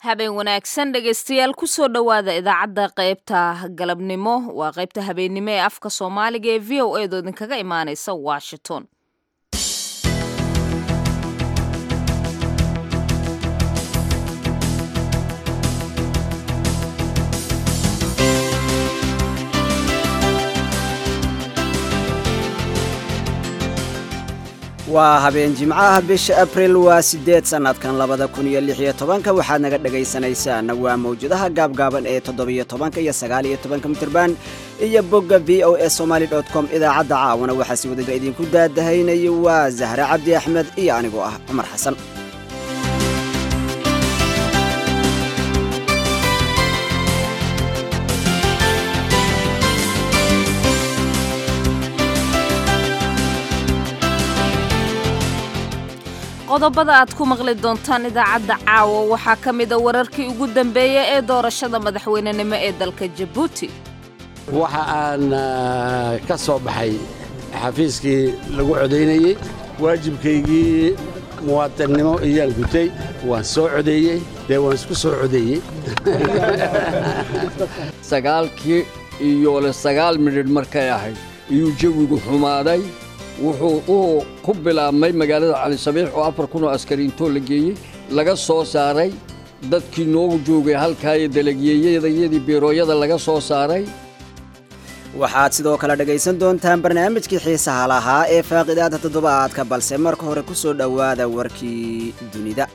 habeen wanaagsan dhegaystayaal kusoo dhowaada idaacadda qaybta galabnimo waa qaybta habeennimo ee afka soomaaliga ee v o edo idinkaga imaanaysa washington waa habeen jimcaha bisha abril waa siddeed sannadkan labada kun iyo lix iyo tobanka waxaad naga dhagaysanaysaan waa mawjadaha gaabgaaban ee toddobiyo tobanka iyo sagaal iyo tobanka mitirban iyo bogga v o e somaali dot com idaacadda caawana waxaa si wadada idinku daadahaynaya waa zahre cabdi axmed iyo anigoo ah cumar xasan qodobada aad ku maqli doontaan idaacadda caawa waxaa ka mida wararkii ugu dambeeya ee doorashada madaxweynenimo ee dalka jabuuti waxa aan ka soo baxay xafiiskii lagu codaynayey waajibkaygii muwaatinnimo iyaan gutay waan soo codeeyey dee waan isku soo codeeyey sagaalkii iyo le sagaal midhidh markay ahayd iyuu jawigu xumaaday wuxuu uu ku bilaabmay magaalada calisabiix oo afar kun oo askariintoo la geeyey laga soo saaray dadkii noogu joogay halkaayo dalagyeeyadayadii biirooyada laga soo saaray waxaad sidoo kale dhegaysan doontaan barnaamijkii xiisaha lahaa ee faaqidaada toddobaadka balse marka hore ku soo dhowaada warkii dunida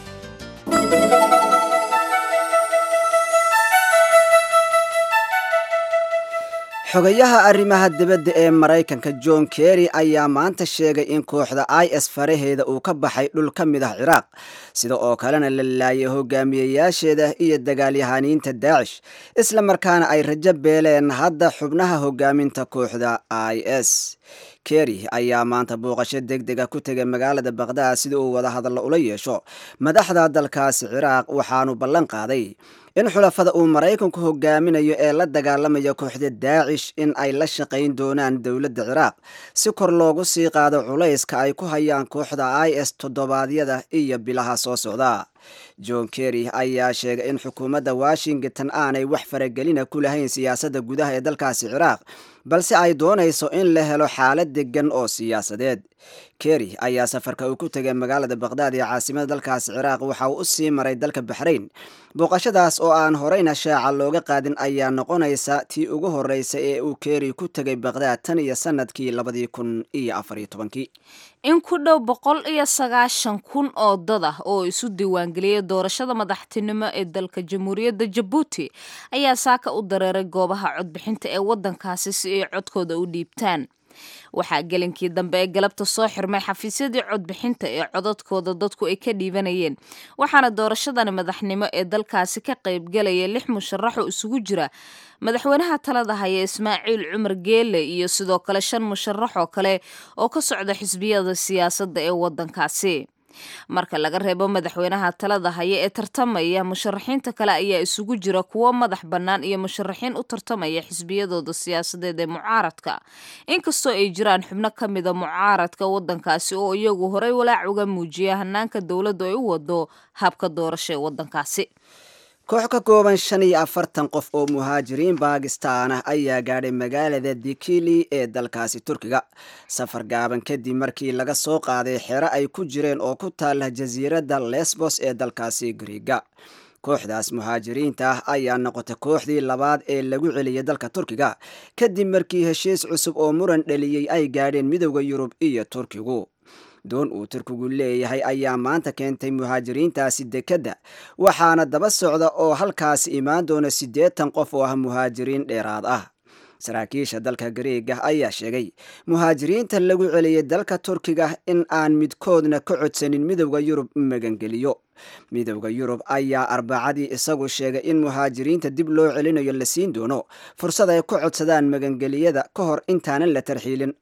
xogayaha arrimaha dibadda ee maraykanka john kerry ayaa maanta sheegay in kooxda i s faraheeda uu ka baxay dhul ka mid ah ciraaq sida oo kalena la laayay hogaamiyeyaasheeda iyo dagaalyahaniinta daacish isla markaana ay rajo beeleen hadda xubnaha hogaaminta kooxda i s kerry ayaa maanta booqasho deg dega ku tegay magaalada bakhdad sida uu wada hadallo ula yeesho madaxda dalkaasi ciraaq waxaanu ballan qaaday in xulafada uu maraykanku hogaaminayo ee la dagaalamaya kooxda daacish in ay la shaqayn doonaan dowladda ciraaq si kor loogu sii qaado culayska ay ku hayaan kooxda i s toddobaadyada iyo bilaha soo socda john kerry ayaa sheegay in xukuumadda washington aanay wax faragelina ku lahayn siyaasadda gudaha ee dalkaasi ciraaq balse ay doonayso in la helo xaalad degan oo siyaasadeed kerry ayaa safarka uu ku tegay magaalada bakhdad ee caasimada dalkaasi ciraaq waxa uu u sii maray dalka baxrayn booqashadaas oo aan horeyna shaaca looga qaadin ayaa noqonaysa tii ugu horeysa ee uu kerry ku tegay bakhdad tan iyo sanadkii labadii kun iyo afariyo tobankii in ku dhow boqol iyo sagaashan kun oo dad ah oo isu diiwaangeliyay doorashada madaxtinimo ee dalka jamhuuriyadda jabuuti ayaa saaka u dareeray goobaha codbixinta ee waddankaasi si ay codkooda u dhiibtaan waxaa gelinkii dambe ee galabta soo xirmay xafiisyadii codbixinta ee codadkooda dadku ay ka dhiibanayeen waxaana doorashadani madaxnimo ee dalkaasi ka qaybgalaya lix musharaxoo isugu jira madaxweynaha talada haya ismaaciil cumar geele iyo sidoo kale shan musharax oo kale oo ka socda xisbiyada siyaasadda ee waddankaasi marka laga reebo madaxweynaha talada haya ee tartamaya musharaxiinta kale ayaa isugu jira kuwo madax bannaan iyo musharaxiin u tartamaya xisbiyadooda siyaasadeed ee mucaaradka inkastoo ay jiraan xubno ka mida mucaaradka waddankaasi oo iyagu horey walaac uga muujiya hanaanka dowladdu ay u wado habka doorasho ee waddankaasi koox ka kooban shan iyo afartan qof oo muhaajiriin baakistaan ah ayaa gaadhay magaalada dikili ee dalkaasi turkiga safar gaaban kadib markii laga soo qaaday xero ay ku jireen oo ku taala jasiiradda lesbos ee dalkaasi griiga kooxdaas muhaajiriinta ah ayaa noqotay kooxdii labaad ee lagu celiyay dalka turkiga kadib markii heshiis cusub oo muran dhaliyey ay gaadheen midowda yurub iyo turkigu doon uu turkigu leeyahay ayaa maanta keentay muhaajiriintaasi dekedda waxaana daba socda oo halkaasi imaan doona siddeetan qof oo ah muhaajiriin dheeraad ah saraakiisha dalka gariiga ayaa sheegay muhaajiriinta lagu celiyey dalka turkiga in aan midkoodna ka codsanin midowda yurub magangeliyo midowda yurub ayaa arbacadii isagu sheegay in muhaajiriinta dib loo celinayo la siin doono fursad ay ku codsadaan magangeliyada ka hor intaanan la tarxiilin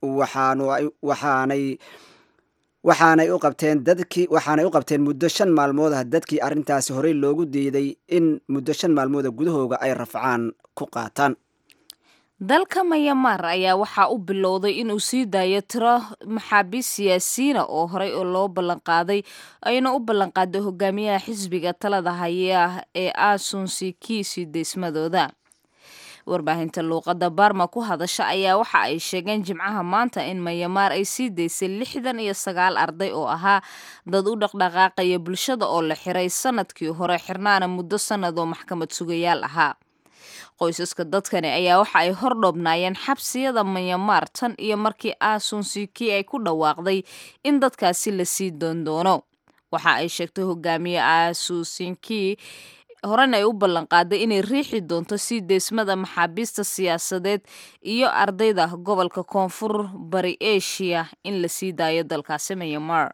waxaanay waxaanay u qabteen dadkii waxaanay u qabteen muddo shan maalmood ah dadkii arrintaasi horey loogu diiday in muddo shan maalmooda gudahooga ay rafcaan ku qaataan dalka mayamar ayaa waxaa u bilowday inuu sii daayo tiro maxaabiist siyaasiyiina oo horey oo loo ballanqaaday ayna u ballanqaaday hogaamiyaha xisbiga talada haya ee aasunsi sii deysmadooda warbaahinta luuqadda baarma ku hadasha ayaa waxa ay sheegeen jimcaha maanta in mayamaar ay sii daysay lixdan iyo sagaal arday oo ahaa dad u dhaqdhaqaaqaya bulshada oo la xiray sanadkii hore xirnaana muddo sannad oo maxkamad sugayaal ahaa qoysaska dadkani ayaa waxa ay hordhoobnaayeen xabsiyada mayamaar tan iyo markii aasunsikii ay ku dhawaaqday in dadkaasi la sii doondoono waxa ay sheegtay hogaamiye aasusinkii horena ay u ballanqaaday inay riixi doonto sii deysmada maxaabiista siyaasadeed iyo ardayda gobolka koonfur bari eshiya in la sii daayo dalkaasi mayamar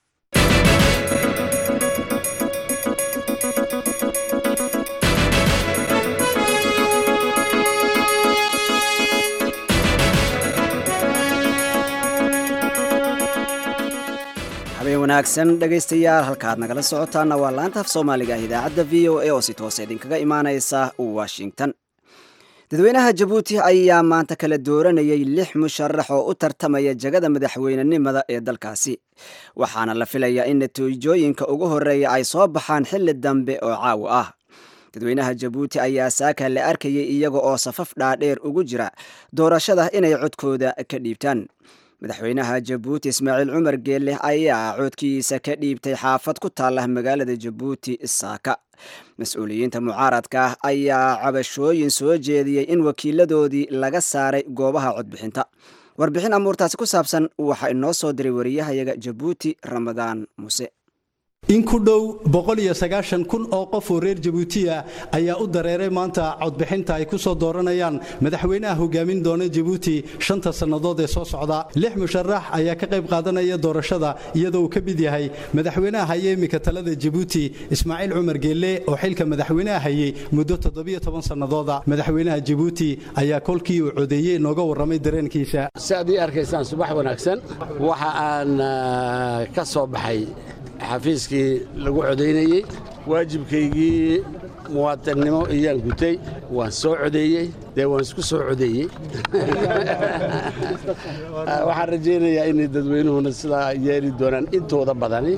habeen wanaagsan dhegaystayaal halkaad nagala socotaana waa laanta af soomaaliga ah idaacadda v o a oo si toose idinkaga imaanaysa washington dadweynaha jabuuti ayaa maanta kala dooranayay lix musharax oo u tartamaya jagada madaxweynenimada ee dalkaasi waxaana la filayaa in natiijooyinka ugu horreeya ay soo baxaan xilli dambe oo caawa ah dadweynaha jabuuti ayaa saaka la arkayay iyaga oo safaf dhaadheer ugu jira doorashada inay codkooda ka dhiibtaan madaxweynaha jabuuti ismaaciil cumar geelle ayaa coodkiisa ka dhiibtay xaafad ku taalla magaalada jabuuti saaka mas-uuliyiinta mucaaradka ah ayaa cabashooyin soo jeediyey in wakiiladoodii laga saaray goobaha codbixinta warbixin amuurtaasi ku saabsan waxaa inoo soo diray wariyahayaga jabuuti ramadaan muuse in ku dhow kun oo qof oo reer jabuutiya ayaa u dareeray maanta codbixinta ay ku soo dooranayaan madaxweynaha hogaamin doona jabuuti shanta sannadood ee soo socda lix musharax ayaa ka qayb qaadanaya doorashada iyadoo uu ka mid yahay madaxweynaha haye iminka talada jabuuti ismaaciil cumar geelle oo xilka madaxweynaha hayey muddo sannadooda madaxweynaha jabuuti ayaa kolkii uu codeeyey nooga warramay dareenkiisa si aad ii arkaysaan subax wanaagsan waxa aan ka soo baxay xafiiskii lagu codaynayey waajibkaygii muwaadannimo iyaan gutay waan soo codeeyey dee waan isku soo codeeyey waxaan rajaynayaa inay dadweynuhuna sidaa yeeli doonaan intooda badani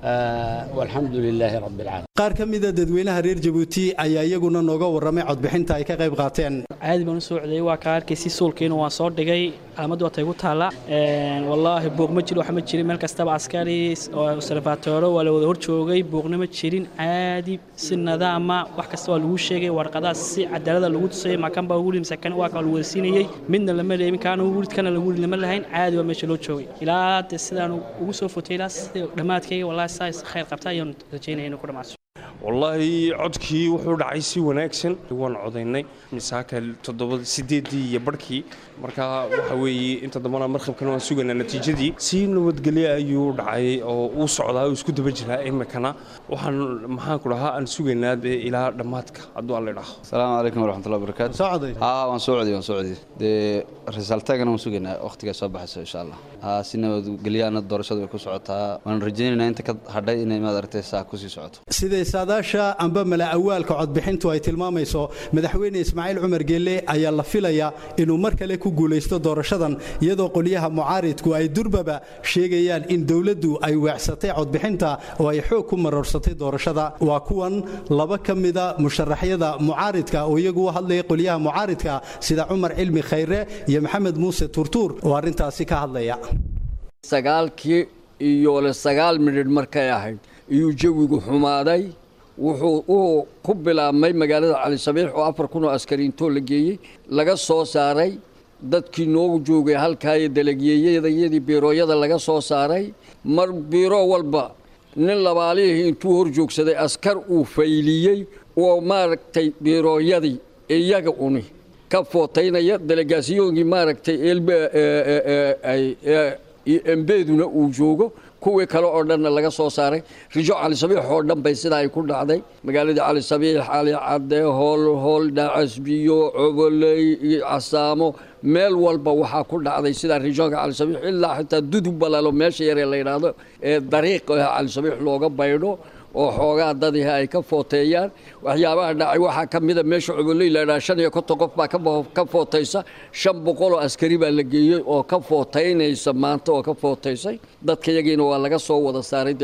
walxamdu lilaahi rabbi alcaalamiin qaar ka mida dadweynaha reer jabuuti ayaa iyaguna nooga warramay codbixinta ay ka qayb qaateen caadi baan u soo codeeyey waa kaa arkaysi suulkiina waan soo dhigay calamaddu waatay ku taalla wallaahi buuq ma jiro wax ma jirin meel kastaba askari observatooro waa la wada hor joogay buuqna ma jirin caadi si nadaama wax kasta waa lagu sheegay warqadaas si cadaalada lagu tusayay makan baa ugu rid mise kan waa kaa lagu wada siinayey midna lama leemin kaana ugu rid kana lagu rid lama lahayn caadi baa meesha loo joogay ilaa de sidaan ugu soo fotay ilaa sida dhammaadkayga wallaahi saas khayr qabta ayaan rajaynaya inuu ku dhamaaso wallaahi codkii wuxuu dhacay si wanaagsan waan codaynay misaaka toddoba sideedii iyo barhkii marka waxa weeye inta dambana markhabkana waan sugaynaa natiijadii si nabadgelyo ayuu dhacay oo uu socdaa uu isku daba jiraa imikana waxaan maxaanku dhahaa aan sugaynaa dee ilaa dhammaadka hadduu alla idhaaho asalaamu calaykum waraxmatullahi wabarakaatu soo coday haa waan soo codiyey waan soo codiyey dee risaaltaagana waan sugaynaa wakhtigaa soo baxayso insha allah haa si nabadgelyaana doorashadu way ku socotaa waan rajaynaynaa inta ka hadhay inay maad aragtay saa kusii socoto siday saadaasha amba mala awaalka codbixintu ay tilmaamayso madaxweyne ismaaciil cumar geelle ayaa la filayaa inuu mar kale ku guulaysto doorashadan iyadoo qolyaha mucaaridku ay durbaba sheegayaan in dowladdu ay weecsatay codbixinta oo ay xoog ku maroorsatay doorashada waa kuwan laba ka mida musharaxyada mucaaridka oo iyagu u hadlaya qolyaha mucaaridka sida cumar cilmi khayre iyo maxamed muuse turtuur oo arrintaasi ka hadlaya sagaalkii iyo le sagaal midhidh markay ahayd iyuu jawigu xumaaday wuxuu uu ku bilaabmay magaalada cali sabiix oo afar kun oo askariintoo la geeyey laga soo saaray dadkii noogu joogay halkaayo dalagyeeyadayadii biirooyada laga soo saaray mar biiro walba nin labaalihii intuu hor joogsaday askar uu fayliyey oo maaragtay biirooyadii iyaga uni ka footaynaya delegaasiyoonkii maaragtay embeeduna uu joogo kuwii kale oo dhanna laga soo saaray rijo cali sabiix oo dhan bay sidaa ay ku dhacday magaaladii cali sabiix cali cadde hool hool dhacasbiyo coboley casaamo meel walba waxaa ku dhacday sidaa rijoonka cali sabiix ilaa xitaa dudub balalo meesha yaree la yidhaahdo ee dariiq cali sabiix looga baydho oo xoogaa dadihi ay ka footeeyaan waxyaabaha dhacay waxaa ka mida meesha cubuley laydhaha shan iyo konton qof baa ka footaysa shan boqoloo askari baa la geeyey oo ka footaynaysa maanta oo ka footaysay dadka yagiina waa laga soo wada saaray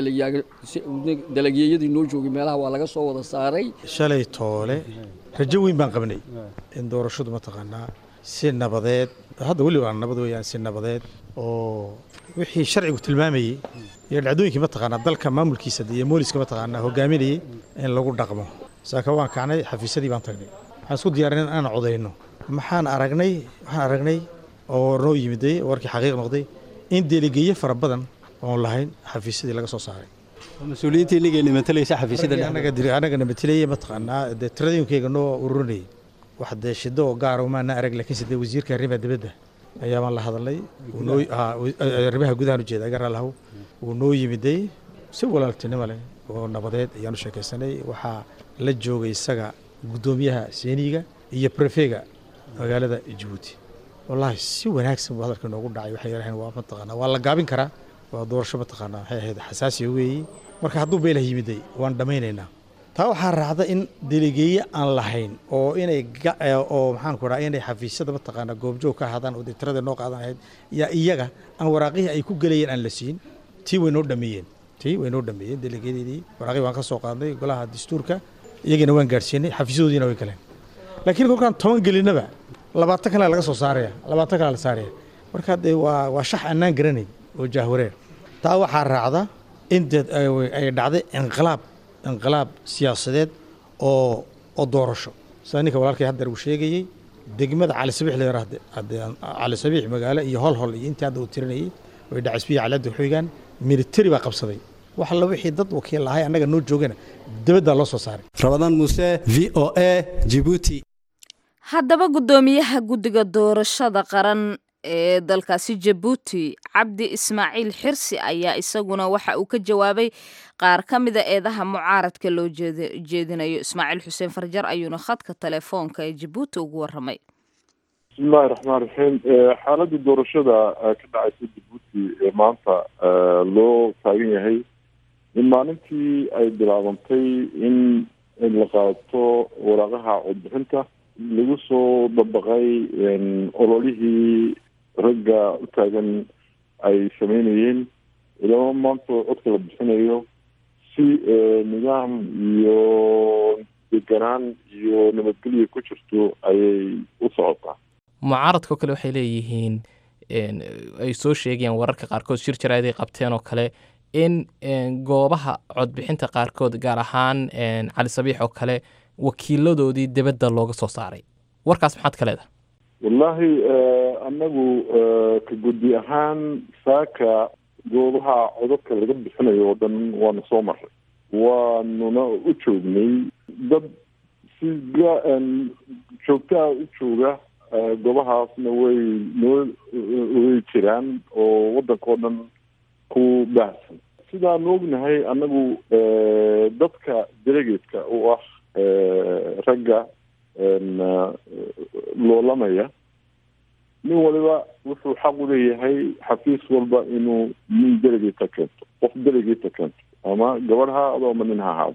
dalagyeyadii noo joogay meelaha waa laga soo wada saaray shalay toole rajo weyn baan qabnay in doorashadu mataqaanaa si nabadeed hadda weli waa nabad weeyaan si nabadeed oo wixii sharcigu tilmaamayey iyo dhacdooyinkii mataqaanaa dalka maamulkiisa iyo mooliska mataqaanaa hogaaminayey in lagu dhaqmo saaka waan kacnay xafiisyadii baan tagnay waxaan isku diyaarin in aan codayno maxaan aragnay waxaan aragnay oo noo yimiday warkii xaqiiq noqday in delegeeye fara badan oon lahayn xafiisyadii laga soo saaray mas-uuliyiinta inagayna matalaysa xafiisyada anagana matelaya mataqaanaa dee tiradooyinkayga noo ururinayay wax dee shido oo gaara umaana arag laakiinse dee wasiirka arrimaha dibadda ayaabaan la hadalnay arrimaha gudahan ujeeda aga raalahow wuu noo yimiday si walaaltinimo leh oo nabadeed ayaanu sheekaysanay waxaa la joogay isaga guddoomiyaha seeniga iyo prefega magaalada jabuuti wallaahi si wanaagsan buu hadalka noogu dhacay waxay yidhaheen waa mataqaanaa waa la gaabin karaa waa doorasho mataqaanaa waxay ahayd xasaasiya weeye marka hadduu beelah yimiday waan dhammaynaynaa taa waxaa raacda in delegeeye aan lahayn oo inay oo maxaan ku dhaha inay xafiisyada mataqaanaa goobjoog ka ahaadaan oo dee tirada noo qaadan ahayd yaa iyaga aan waraaqihii ay ku gelayeen aan la siin tii way noo dhameeyeen tii way noo dhameeyeen delegeyadeedii waraaqihii waan ka soo qaadnay golaha dastuurka iyagiina waan gaadhsiinay xafiisyadoodiina way galeen laakiin kolkaan toban gelinaba labaatan kale laga soo saaraya labaatan kale la saaraya marka dee waa waa shax annaan garanayn oo jahwareer taa waxaa raacda in deed ay dhacday inqilaab inqilaab siyaasadeed oo oo doorasho sida ninka walaalkay haddeer uu sheegayey degmada cali sabiix la yaraahde cali sabiix magaalo iyo hol hol iyo intii hadda uu tirinayay way dhacisbiya calada xoogaan militari baa qabsaday wax alla wixii dad wakiil ahay annaga noo joogana dibaddaa loo soo saaray rabadaan muuse v o a jibuuti haddaba guddoomiyaha guddiga doorashada qaran ee dalkaasi jabuuti cabdi ismaaciil xirsi ayaa isaguna waxa uu ka jawaabay qaar ka mida eedaha mucaaradka loo jeedinayo ismaaciil xuseen farjar ayuuna khadka telefoonka ee jabuuti ugu waramay bismillahi raxmaan raxiim xaaladda doorashada ka dhacaysa jabuuti ee maanta loo taagan yahay in maalintii ay bilaabantay in la qaato waraaqaha codbixinta lagu soo dabaqay ololihii ragga u taagan ay sameynayeen ilaa maanta codka la bixinayo si nidaam iyo deganaan iyo nabadgelya ku jirto ayay u socotaa mucaaradka oo kale waxay leeyihiin ay soo sheegayaan wararka qaarkood shir jaraa'id ay qabteen oo kale in goobaha codbixinta qaarkood gaar ahaan cali sabiix oo kale wakiiladoodii dibadda looga soo saaray warkaas maxaad ka leedahay wallaahi annagu ka guddi ahaan saaka goobaha codadka laga bixinayo oo dhan waana soo maray waanuna u joognay dad si joogtaa u jooga goobahaasna way noo way jiraan oo waddanka oo dhan ku baahsan sidaanu ognahay annagu dadka delegatka u ah ragga loolamaya nin waliba wuxuu xaq u leeyahay xafiis walba inuu nin delegata keento qof delegata keento ama gabadh ha ahaado ama nin ha ahaado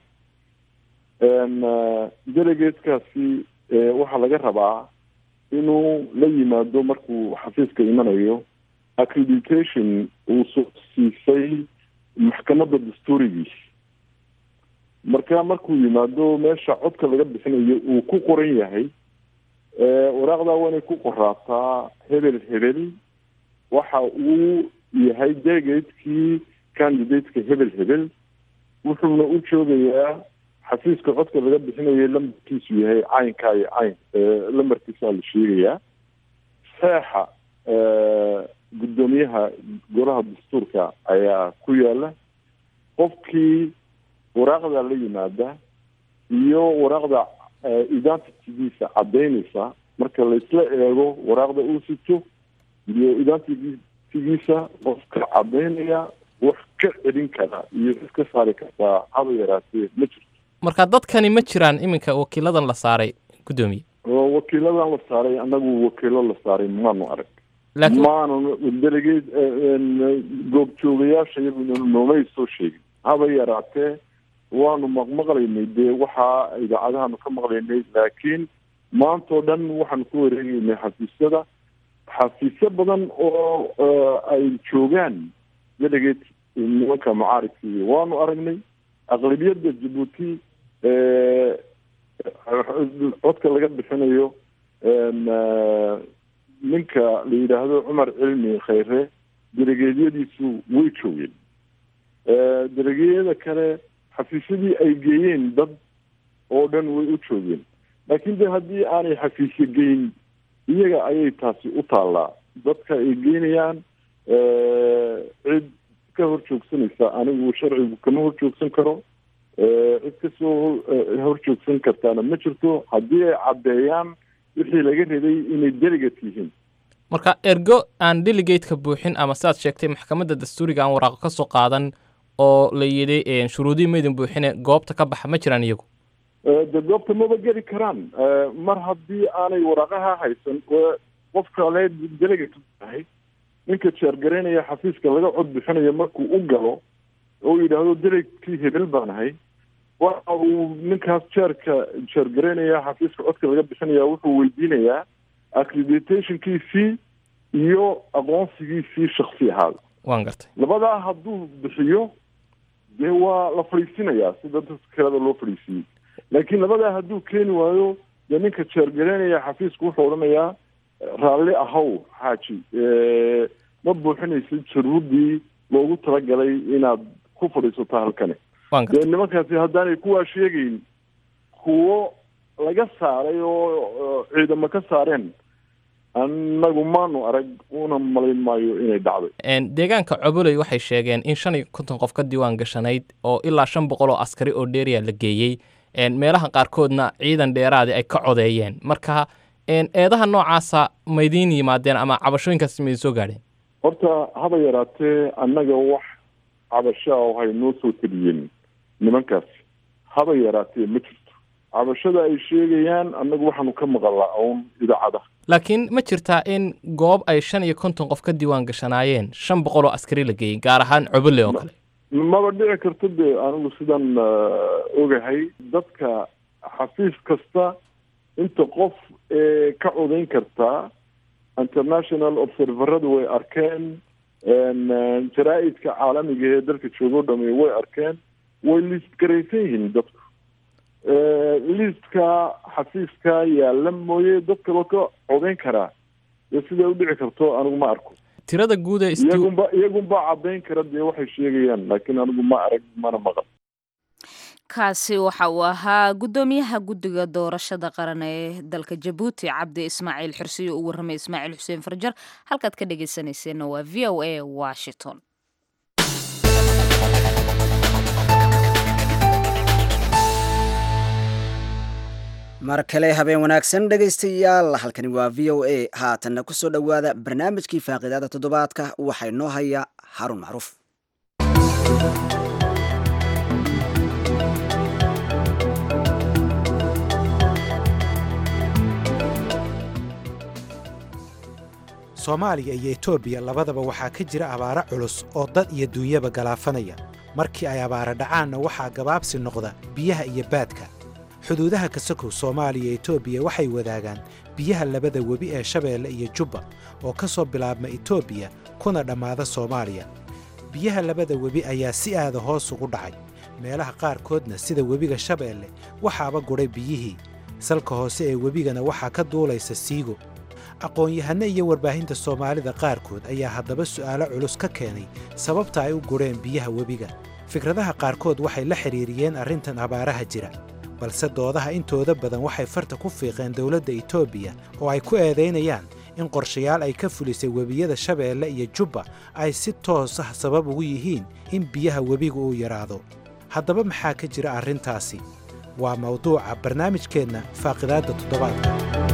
delegatekaasi waxaa laga rabaa inuu la yimaado markuu xafiiska imanayo accreditation uu soo siisay maxkamadda dastuurigiisa marka markuu yimaado meesha codka laga bixinayo uu ku qoran yahay waraaqdaa waa inay ku qoraataa hebel hebel waxa uu yahay delegatekii candidateka hebel hebel wuxuuna u joogayaa xafiiska codka laga bixinayo lambarkiisu yahay caynkaa iyo cayn lambarkiisaa la sheegayaa seexa guddoomiyaha golaha dastuurka ayaa ku yaala qofkii waraaqda la yimaada iyo waraaqda identitygiisa caddaynaysa marka laisla eego waraaqda uu sito iyo identitygiisa qofka caddaynaya wax ka celin kara iyo iska saari kartaa haba yaraatee ma jirto marka dadkani ma jiraan iminka wakiiladan la saaray guddoomiye wakiiladan la saaray annagu wakiilo la saaray maanu arag maanu delegate goobjoogayaasha iyaguna noomay soo sheegin haba yaraatee waanu maqmaqlaynay dee waxaa idaacadahaanu ka maqlaynay laakiin maantao dhan waxaanu ku wareegaynay xafiisyada xafiisyo badan oo ay joogaan delegeed nimanka mucaaridkii waanu aragnay aqlabiyadda jabuuti codka laga bixinayo ninka la yidhaahdo cumar cilmi khayre delegeedyadiisu way joogeen delegeeyada kale xafiisyadii ay geeyeen dad oo dhan way u joogeen laakiin de haddii aanay xafiisyo geyn iyaga ayay taasi u taallaa dadka ay geynayaan cid ka hor joogsanaysa anigu sharcigu kama hor joogsan karo cid kasoo hor joogsan kartaana ma jirto haddii ay caddeeyaan wixii laga rabay inay delegate yihiin marka ergo aan delegateka buuxin ama sidaad sheegtay maxkamadda dastuuriga aan waraaqo ka soo qaadan oo la yidhi shuruudihii maydin buuxine goobta ka baxa ma jiraan iyagu de goobta maba geli karaan mar haddii aanay waraaqaha haysan qofka le delegate tahay ninka jeergaraynaya xafiiska laga cod bixinayo markuu u galo oo yidhaahdo delegatkii hebel baan ahay waxa uu ninkaas jeerka jeergaraynaya xafiiska codka laga bixinaya wuxuu weydiinayaa accreditationkiisii iyo aqoonsigiisii shaksi ahaada waan gartay labadaa hadduu bixiyo dee waa la fadhiisinayaa sida dadka kaleda loo fadhiisiyey laakiin labadaa hadduu keeni waayo dee ninka jeergaraynaya xafiisku wuxuu odhanayaa raalli ahow xaaji ma buuxinaysid shuruuddii loogu talagalay inaad ku fadhiisato halkani dee nimankaasi haddaanay kuwaa sheegayn kuwo laga saaray oo ciidamo ka saareen annagu maanu arag una malayn maayo inay dhacday deegaanka coboley waxay sheegeen in shan iyo konton qof ka diiwaan gashanayd oo ilaa shan boqol oo askari oo dheeriya la geeyey meelaha qaarkoodna ciidan dheeraadi ay ka codeeyeen marka eedaha noocaasa maydiin yimaadeen ama cabashooyinkaas maydin soo gaadheen horta haba yaraatee annaga wax cabashaa oo hay noo soo teliyeen nimankaasi haba yaraatee ma jirto cabashada ay sheegayaan annagu waxaanu ka maqalnaa uun idaacada laakiin ma jirtaa in goob ay shan iyo konton qof ka diiwaan gashanaayeen shan boqol oo askari la geeyey gaar ahaan cobole oo kale maba dhici karto de anigu sidan ogahay dadka xafiis kasta inta qof ee ka codayn kartaa international observerada way arkeen jaraa-idka caalamiga ee dalka joogo dhami way arkeen way liist garaysan yihiin dadku liistka xafiiska yaalla mooye dad kaloo ka codayn karaa dee siday u dhici karto anigu ma arko tirada guud ee iyagunba iyagunba caddayn kara dee waxay sheegayaan laakiin anigu ma arag mana maqal kaasi waxa uu ahaa guddoomiyaha guddiga doorashada qaran ee dalka jabuuti cabdi ismaaciil xirsiyo uu warramay ismaaciil xuseen farjar halkaad ka dhegaysanayseena waa v o a washington mar kale habeen wanaagsan dhegaystayaal halkani waa v o a haatanna ku soo dhowaada barnaamijkii faaqidaada toddobaadka waxaa inoo haya harun macruuf soomaaliya iyo etoobiya labadaba waxaa ka jira abaaro culus oo dad iyo duunyaba galaafanaya markii ay abaara dhacaanna waxaa gabaabsi noqda biyaha iyo baadka xuduudaha kasakow soomaaliya iyo etoobiya waxay wadaagaan biyaha labada webi ee shabeelle iyo jubba oo ka soo bilaabma etoobiya kuna dhammaada soomaaliya biyaha labada webi ayaa si aada hoos ugu dhacay meelaha qaarkoodna sida webiga shabeelle waxaaba gudhay biyihii salka hoose ee webigana waxaa ka duulaysa siigo aqoon-yahanno iyo warbaahinta soomaalida qaarkood ayaa haddaba su'aalo culus ka keenay sababta ay u gudheen biyaha webiga fikradaha qaarkood waxay la xidhiiriyeen arrintan abaaraha jira balse doodaha intooda badan waxay farta ku fiiqeen dowladda etoobiya oo ay ku eedaynayaan in qorshayaal ay ka fulisay webiyada shabeelle iyo jubba ay si toos ah sabab ugu yihiin in biyaha webiga uu yaraado haddaba maxaa ka jira arrintaasi waa mawduuca barnaamijkeenna faaqidaadda toddobaadka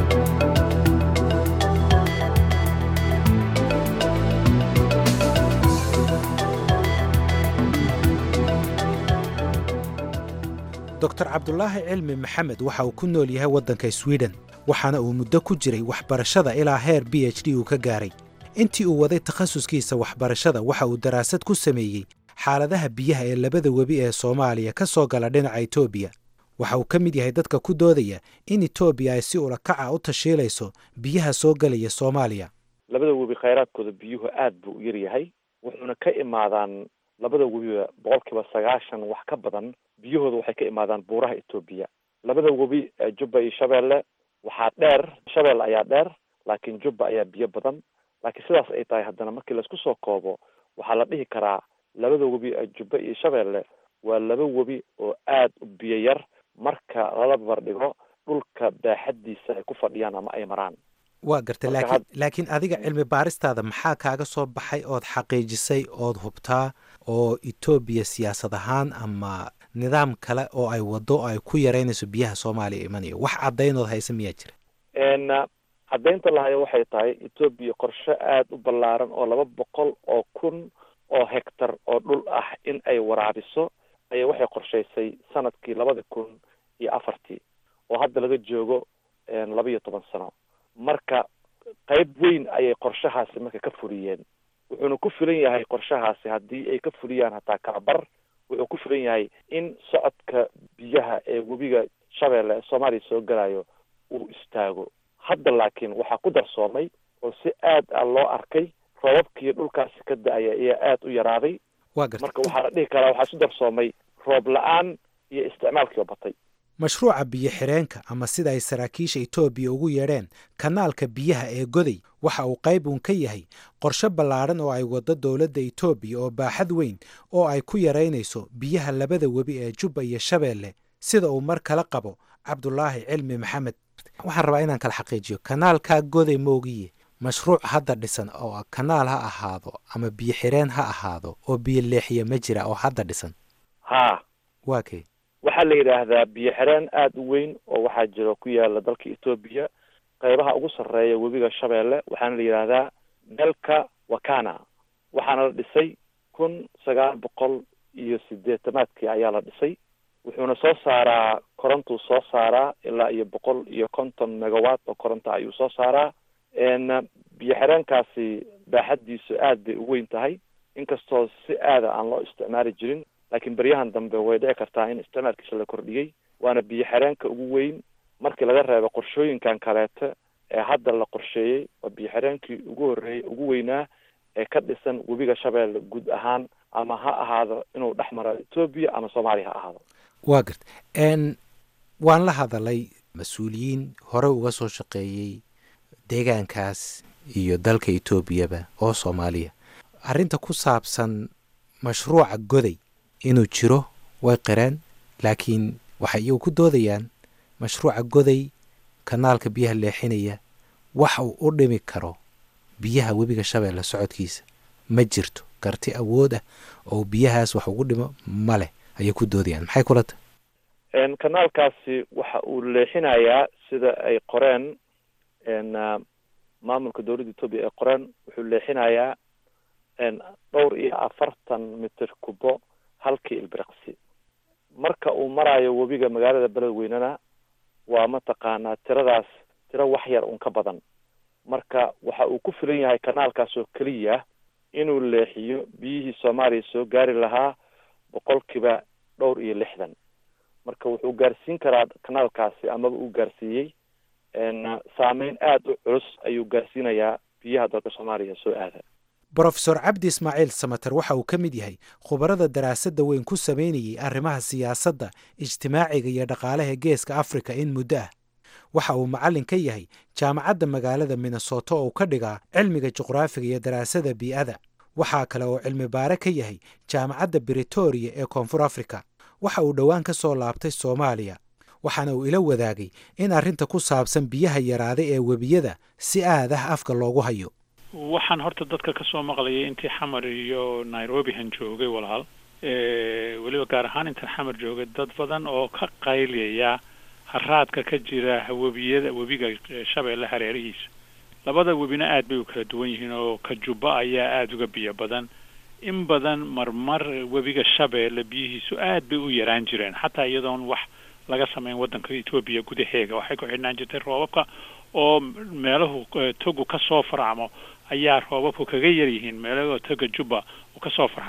dor cabdulaahi cilmi maxamed waxa uu ku nool yahay waddanka swiden waxaana uu muddo ku jiray waxbarashada ilaa heer b h d uu ka gaaray intii uu waday takhasuskiisa waxbarashada waxa uu daraasad ku sameeyey xaaladaha biyaha ee labada webi ee soomaaliya ka soo gala dhinaca etoobiya waxa uu ka mid yahay dadka ku doodaya in etoobiya ay si ulakaca u tashiilayso biyaha soo gelaya soomaaliya labada webi khayraadkooda biyuhu aad buu u yaryahay wuxuuna ka imaadaan labada webiba boqolkiiba sagaashan wax ka badan biyahooda waxay ka imaadaan buuraha etoobiya labada webi jubba iyo shabeelle waxaa dheer shabeelle ayaa dheer laakiin jubba ayaa biyo badan laakiin sidaas ay tahay haddana markii laisku soo koobo waxaa la dhihi karaa labada webi jubba iyo shabeelle waa laba webi oo aad u biyo yar marka lala barbardhigo dhulka baaxaddiisa ay ku fadhiyaan ama ay maraan waa gartay laakiin laakiin adiga cilmi baaristaada maxaa kaaga soo baxay ood xaqiijisay ood hubtaa oo etoobiya siyaasad ahaan ama nidaam kale oo ay waddo oo ay ku yaraynayso biyaha soomaaliya imanayo wax caddaynood haysa miyaa jira n caddaynta lahayo waxay tahay etoobiya qorshe aada u ballaaran oo laba boqol oo kun oo hectar oo dhul ah in ay waraabiso ayaa waxay qorshaysay sanadkii labada kun iyo afartii oo hadda laga joogo laba iyo toban sano marka qayb weyn ayay qorshahaasi marka ka fuliyeen wuxuuna ku filan yahay qorshahaasi haddii ay ka fuliyaan hataa kalabar wuxuu ku filan yahay in socodka biyaha ee webiga shabeelle ee soomaaliya soo galayo uu istaago hadda laakiin waxaa ku darsoomay oo si aad a loo arkay roobabkii dhulkaasi ka da-aya ayaa aada u yaraaday waa gartay marka waxaa la dhihi karaa waxaa isu darsoomay roob la-aan iyo isticmaalkiioo batay mashruuca biyo-xireenka ama sida ay saraakiisha etoobiya ugu yeedheen kanaalka biyaha ee goday waxa uu qayb uun ka yahay qorshe ballaadhan oo ay waddo dowladda etoobiya oo baaxad weyn oo ay ku yaraynayso biyaha labada webi ee jubba iyo shabeelle sida uu mar kala qabo cabdulaahi cilmi maxamed waxaan rabaa inaan kala xaqiijiyo kanaalkaa goday moogiye mashruuc hadda dhisan oo kanaal ha ahaado ama biyo-xireen ha ahaado oo biyo leexiya ma jira oo hadda dhisan haa waa kay waxaa la yidhaahdaa biyo xireen aada u weyn oo waxaa jiro ku yaala dalka etoobiya qaybaha ugu sarreeya webiga shabeelle waxaana la yidhaahdaa delka wakana waxaana la dhisay kun sagaal boqol iyo sideetamaadkii ayaa la dhisay wuxuuna soo saaraa korontuu soo saaraa ilaa iyo boqol iyo konton megawatt oo koronta ayuu soo saaraa n biyo xireenkaasi baaxaddiisu aad bay u weyn tahay inkastoo si aada aan loo isticmaali jirin laakiin beryahan dambe way dhici kartaa in isticmaalkiisa la kordhiyey waana biyo xireenka ugu weyn markii laga reebo qorshooyinkan kaleete ee hadda la qorsheeyey waa biyo xireenkii ugu horreeyey ugu weynaa ee ka dhisan webiga shabeelle guud ahaan ama ha ahaado inuu dhex maro etoobiya ama soomaaliya ha ahaado waa garta n waan la hadalay mas-uuliyiin hore uga soo shaqeeyey deegaankaas iyo dalka etoobiyaba oo soomaaliya arrinta ku saabsan mashruuca goday inuu jiro way qireen laakiin waxay iyagu ku doodayaan mashruuca goday kanaalka biyaha leexinaya waxa uu u dhimi karo biyaha webiga shabeelle socodkiisa ma jirto karti awood ah oo biyahaas wax ugu dhimo ma leh ayay ku doodayaan maxay kula tahay kanaalkaasi waxa uu leexinayaa sida ay qoreen maamulka dowladda etoobiya ay qoreen wuxuu leexinayaa dhowr iyo afartan mitir kubo halkii ilbiriqsi marka uu marayo webiga magaalada beledweynena waa mataqaanaa tiradaas tiro wax yar un ka badan marka waxa uu ku filan yahay kanaalkaas oo keliya inuu leexiyo biyihii soomaaliya soo gaari lahaa boqolkiiba dhowr iyo lixdan marka wuxuu gaarsiin karaa kanaalkaasi amaba uu gaarsiiyey saameyn aada u culus ayuu gaarsiinayaa biyaha dalka soomaaliya soo aada brofesor cabdi ismaaciil samater waxa uu ka mid yahay khubarada daraasadda weyn ku samaynayey arrimaha siyaasadda ijtimaaciga iyo dhaqaalaha geeska afrika in muddo ah waxa uu macallin ka yahay jaamacadda magaalada minnesoto oo ka dhigaa cilmiga juqraafiga iyo daraasada bii'ada waxaa kale oo cilmi baare ka yahay jaamacadda britoria ee koonfur afrika waxa uu dhowaan ka soo laabtay soomaaliya waxaana uu ila wadaagay in arrinta ku saabsan biyaha yaraaday ee webiyada si aad ah afka loogu hayo waxaan horta dadka ka soo maqlayay intii xamar iyo nairobihan joogay walaal weliba gaar ahaan intan xamar joogay dad badan oo ka qayliyaya haraadka ka jira webiyada webiga shabeelle hareerihiisa labada webina aad bay u kala duwan yihiin oo ka jubba ayaa aada uga biyo badan in badan marmar webiga shabeelle biyihiisu aad bay u yaraan jireen xataa iyadoon wax laga samayn waddanka etoobiya gudaheega waxay ku xidhnaan jirtay roobabka oo meelahu togu ka soo farcamo ayaa roobabku kaga yar yihiin meelahoo toga jubba uu ka soo farcamo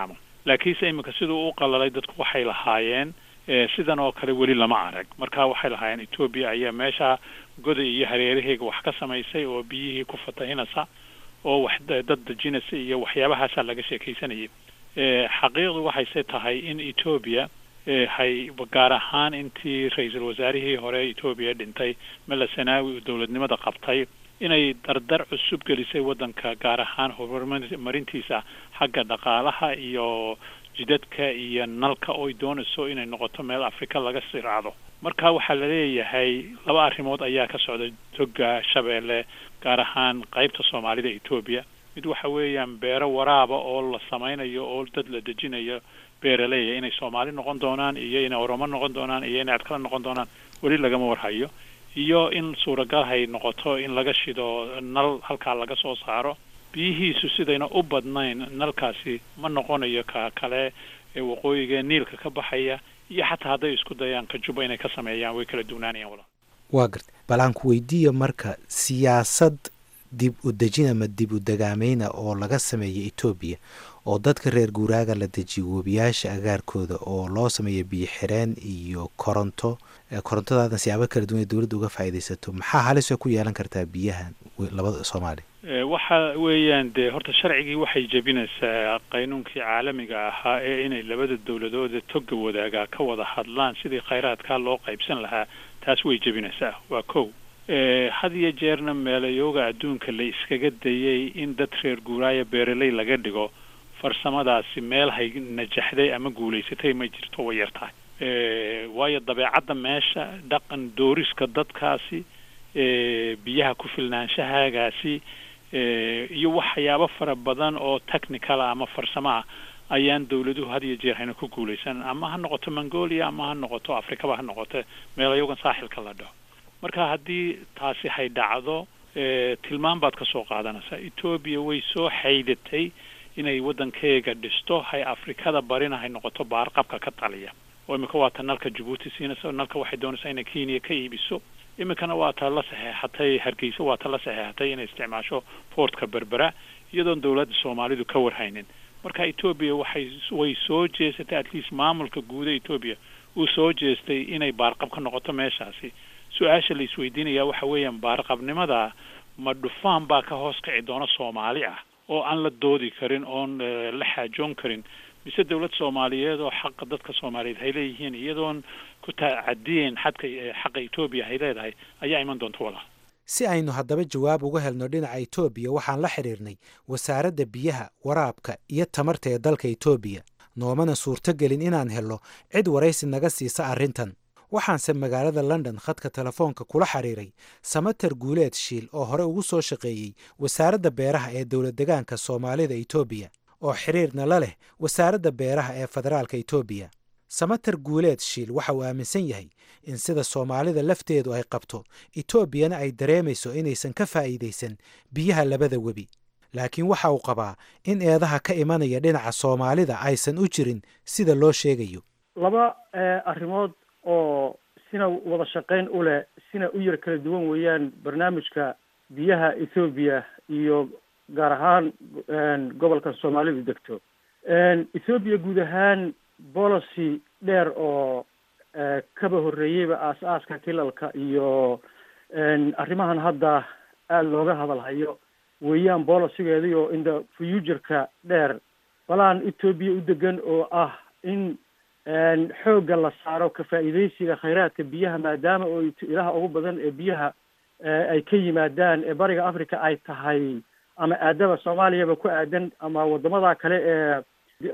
laakiinse iminka siduu u qalalay dadku waxay lahaayeen sidan oo kale weli lama arag marka waxay lahaayeen etoobiya ayaa meesha goday iyo hareeraheyga wax ka samaysay oo biyihii ku fatahinaysa oo wax dad dejinaysa iyo waxyaabahaasaa laga sheekaysanayay xaqiiqdu waxayse tahay in etoobiya hay gaar ahaan intii ra-iisul wasaarihii hore etoobiya dhintay mela sanaawi uu dowladnimada qabtay inay dardar cusub gelisay waddanka gaar ahaan horumarintiisa xagga dhaqaalaha iyo jidadka iyo nalka oy doonayso inay noqoto meel afrika laga siraacdo marka waxaa la leeyahay laba arrimood ayaa ka socda toga shabeelle gaar ahaan qaybta soomaalida etoobiya mid waxa weeyaan beero waraaba oo la samaynayo oo dad la dejinayo beeraleeya inay soomaali noqon doonaan iyo inay oromo noqon doonaan iyo inay adkala noqon doonaan weli lagama warhayo iyo in suuragal hay noqoto in laga shido nal halkaa laga soo saaro biyihiisu sidayna u badnayn nalkaasi ma noqonayo ka kale ee waqooyiga niilka ka baxaya iyo xataa hadday isku dayaan kajuba inay ka sameeyaan way kala duwnaanayaan walaal waa garta bal aan ku weydiiya marka siyaasad dib u dejin ama dib u dagaameyna oo laga sameeya etoobiya oo dadka reer guuraaga la dejiyo webiyaasha agaarkooda oo loo sameeya biyo xireen iyo koronto korontadaadan siyaabo kala duwan ee dowladda uga faa'iidaysato maxaa halisoo ku yeelan kartaa biyahan labada soomaaliya waxa weeyaan dee horta sharcigii waxay jebinaysaa qaynuunkii caalamiga ahaa ee inay labada dowladood ee toga wadaagaa ka wada hadlaan sidii khayraadkaa loo qaybsan lahaa taas way jebinaysaa waa kow had iyo jeerna meelayooga adduunka la iskaga dayay in dad reer guuraaya beeraley laga dhigo farsamadaasi meel hay najaxday ama guulaysatay ma jirto way yar tahay waayo dabeecadda meesha dhaqan dooriska dadkaasi biyaha ku filnaanshahaagaasi iyo waxyaabo fara badan oo technicala ama farsamo ah ayaan dawladuhu had iyo jeer hayna ku guulaysan ama ha noqoto mongolia ama ha noqoto afrikaba ha noqoto meelayogan saaxilka la dhaho marka haddii taasi hay dhacdo tilmaan baad ka soo qaadanaysaa etoobiya way soo xaydatay inay waddankeega dhisto hay afrikada barina hay noqoto baarqabka ka taliya oo imika waa ta nalka jabuuti siinaysa nalka waxay doonaysaa inay kenya ka iibiso iminkana waa ta la saxeexatay hargeysa waa ta la saxeexatay inay isticmaasho portka berbera iyadoon dowladda soomaalidu ka warhaynin marka etoobiya waxay way soo jeesatay at least maamulka guuda etoobiya uu soo jeestay inay baarqab ka noqoto meeshaasi su-aasha la isweydiinaya waxa weeyaan baarqabnimada ma dhufaan baa ka hoos kici doona soomaali ah oo aan la doodi karin oon la xaajoon karin mise dowlad soomaaliyeed oo xaqa dadka soomaaliyeed hay leeyihiin iyadoon ku tacadiyeen xadka xaqa etoobiya hay leedahay ayaa iman doonta walaal si aynu haddaba jawaab uga helno dhinaca etoobiya waxaan la xidhiirnay wasaaradda biyaha waraabka iyo tamarta ee dalka etoobiya noomana suurtogelin inaan helno cid waraysi naga siisa arrintan waxaanse magaalada london khadka telefoonka kula xiriiray samater guuleed shiil oo hore ugu soo shaqeeyey wasaaradda beeraha ee dowlad degaanka soomaalida etoobiya oo xiriirna la leh wasaaradda beeraha ee federaalka etoobiya samater guuleed shiil waxa uu aaminsan yahay in sida soomaalida lafteedu ay qabto etoobiyana ay dareemayso inaysan ka faa'iidaysan biyaha labada webi laakiin waxa uu qabaa in eedaha ka imanaya dhinaca soomaalida aysan u jirin sida loo sheegayo laba arrimood oo sina wada shaqayn u leh sina u yar kala duwan weeyaan barnaamijka biyaha ethoobiya iyo gaar ahaan gobolka soomaalidu degto ethoobiya guud ahaan policy dheer oo kaba horreeyeyba aas-aaska kilalka iyo arrimahan hadda aada looga hadalhayo weeyaan bolicigeedii oo inda futureka dheer balaan ethoobiya u degan oo ah in xoogga la saaro ka faa'iidaysiga khayraadka biyaha maadaama oo ilaha ugu badan ee biyaha ay ka yimaadaan ee bariga africa ay tahay ama aadaba soomaaliyaba ku aadan ama wadamada kale ee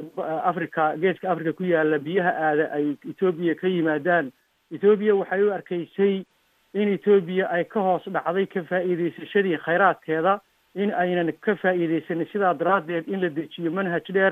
africa geeska africa ku yaala biyaha aada ay ethoobiya ka yimaadaan ethoobiya waxay u arkaysay in ethoobiya ay ka hoos dhacday ka faa'iidaysashadii khayraadkeeda in aynan ka faa'iidaysanin sidaa daraaddeed in la dejiyo manhaj dheer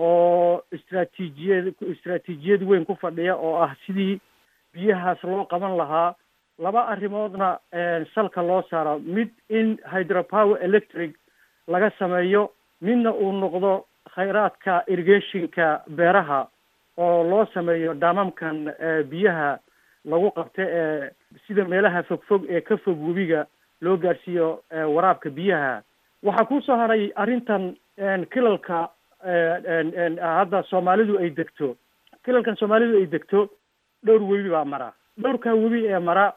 oo istraatiijiyad istraatiijiyad weyn ku fadhiya oo ah sidii biyahaas loo qaban lahaa laba arrimoodna salka loo saaro mid in hydropower electric laga sameeyo midna uu noqdo khayraadka irrigationka beeraha oo loo sameeyo dhaamamkan biyaha lagu qabta ee sida meelaha fogfog ee ka fog webiga loo gaarsiiyo waraabka biyaha waxaa kusoo haray arrintan kilalka hadda soomaalidu ay degto kilalkan soomaalidu ay degto dhowr webi baa mara dhowrkaa webi ee mara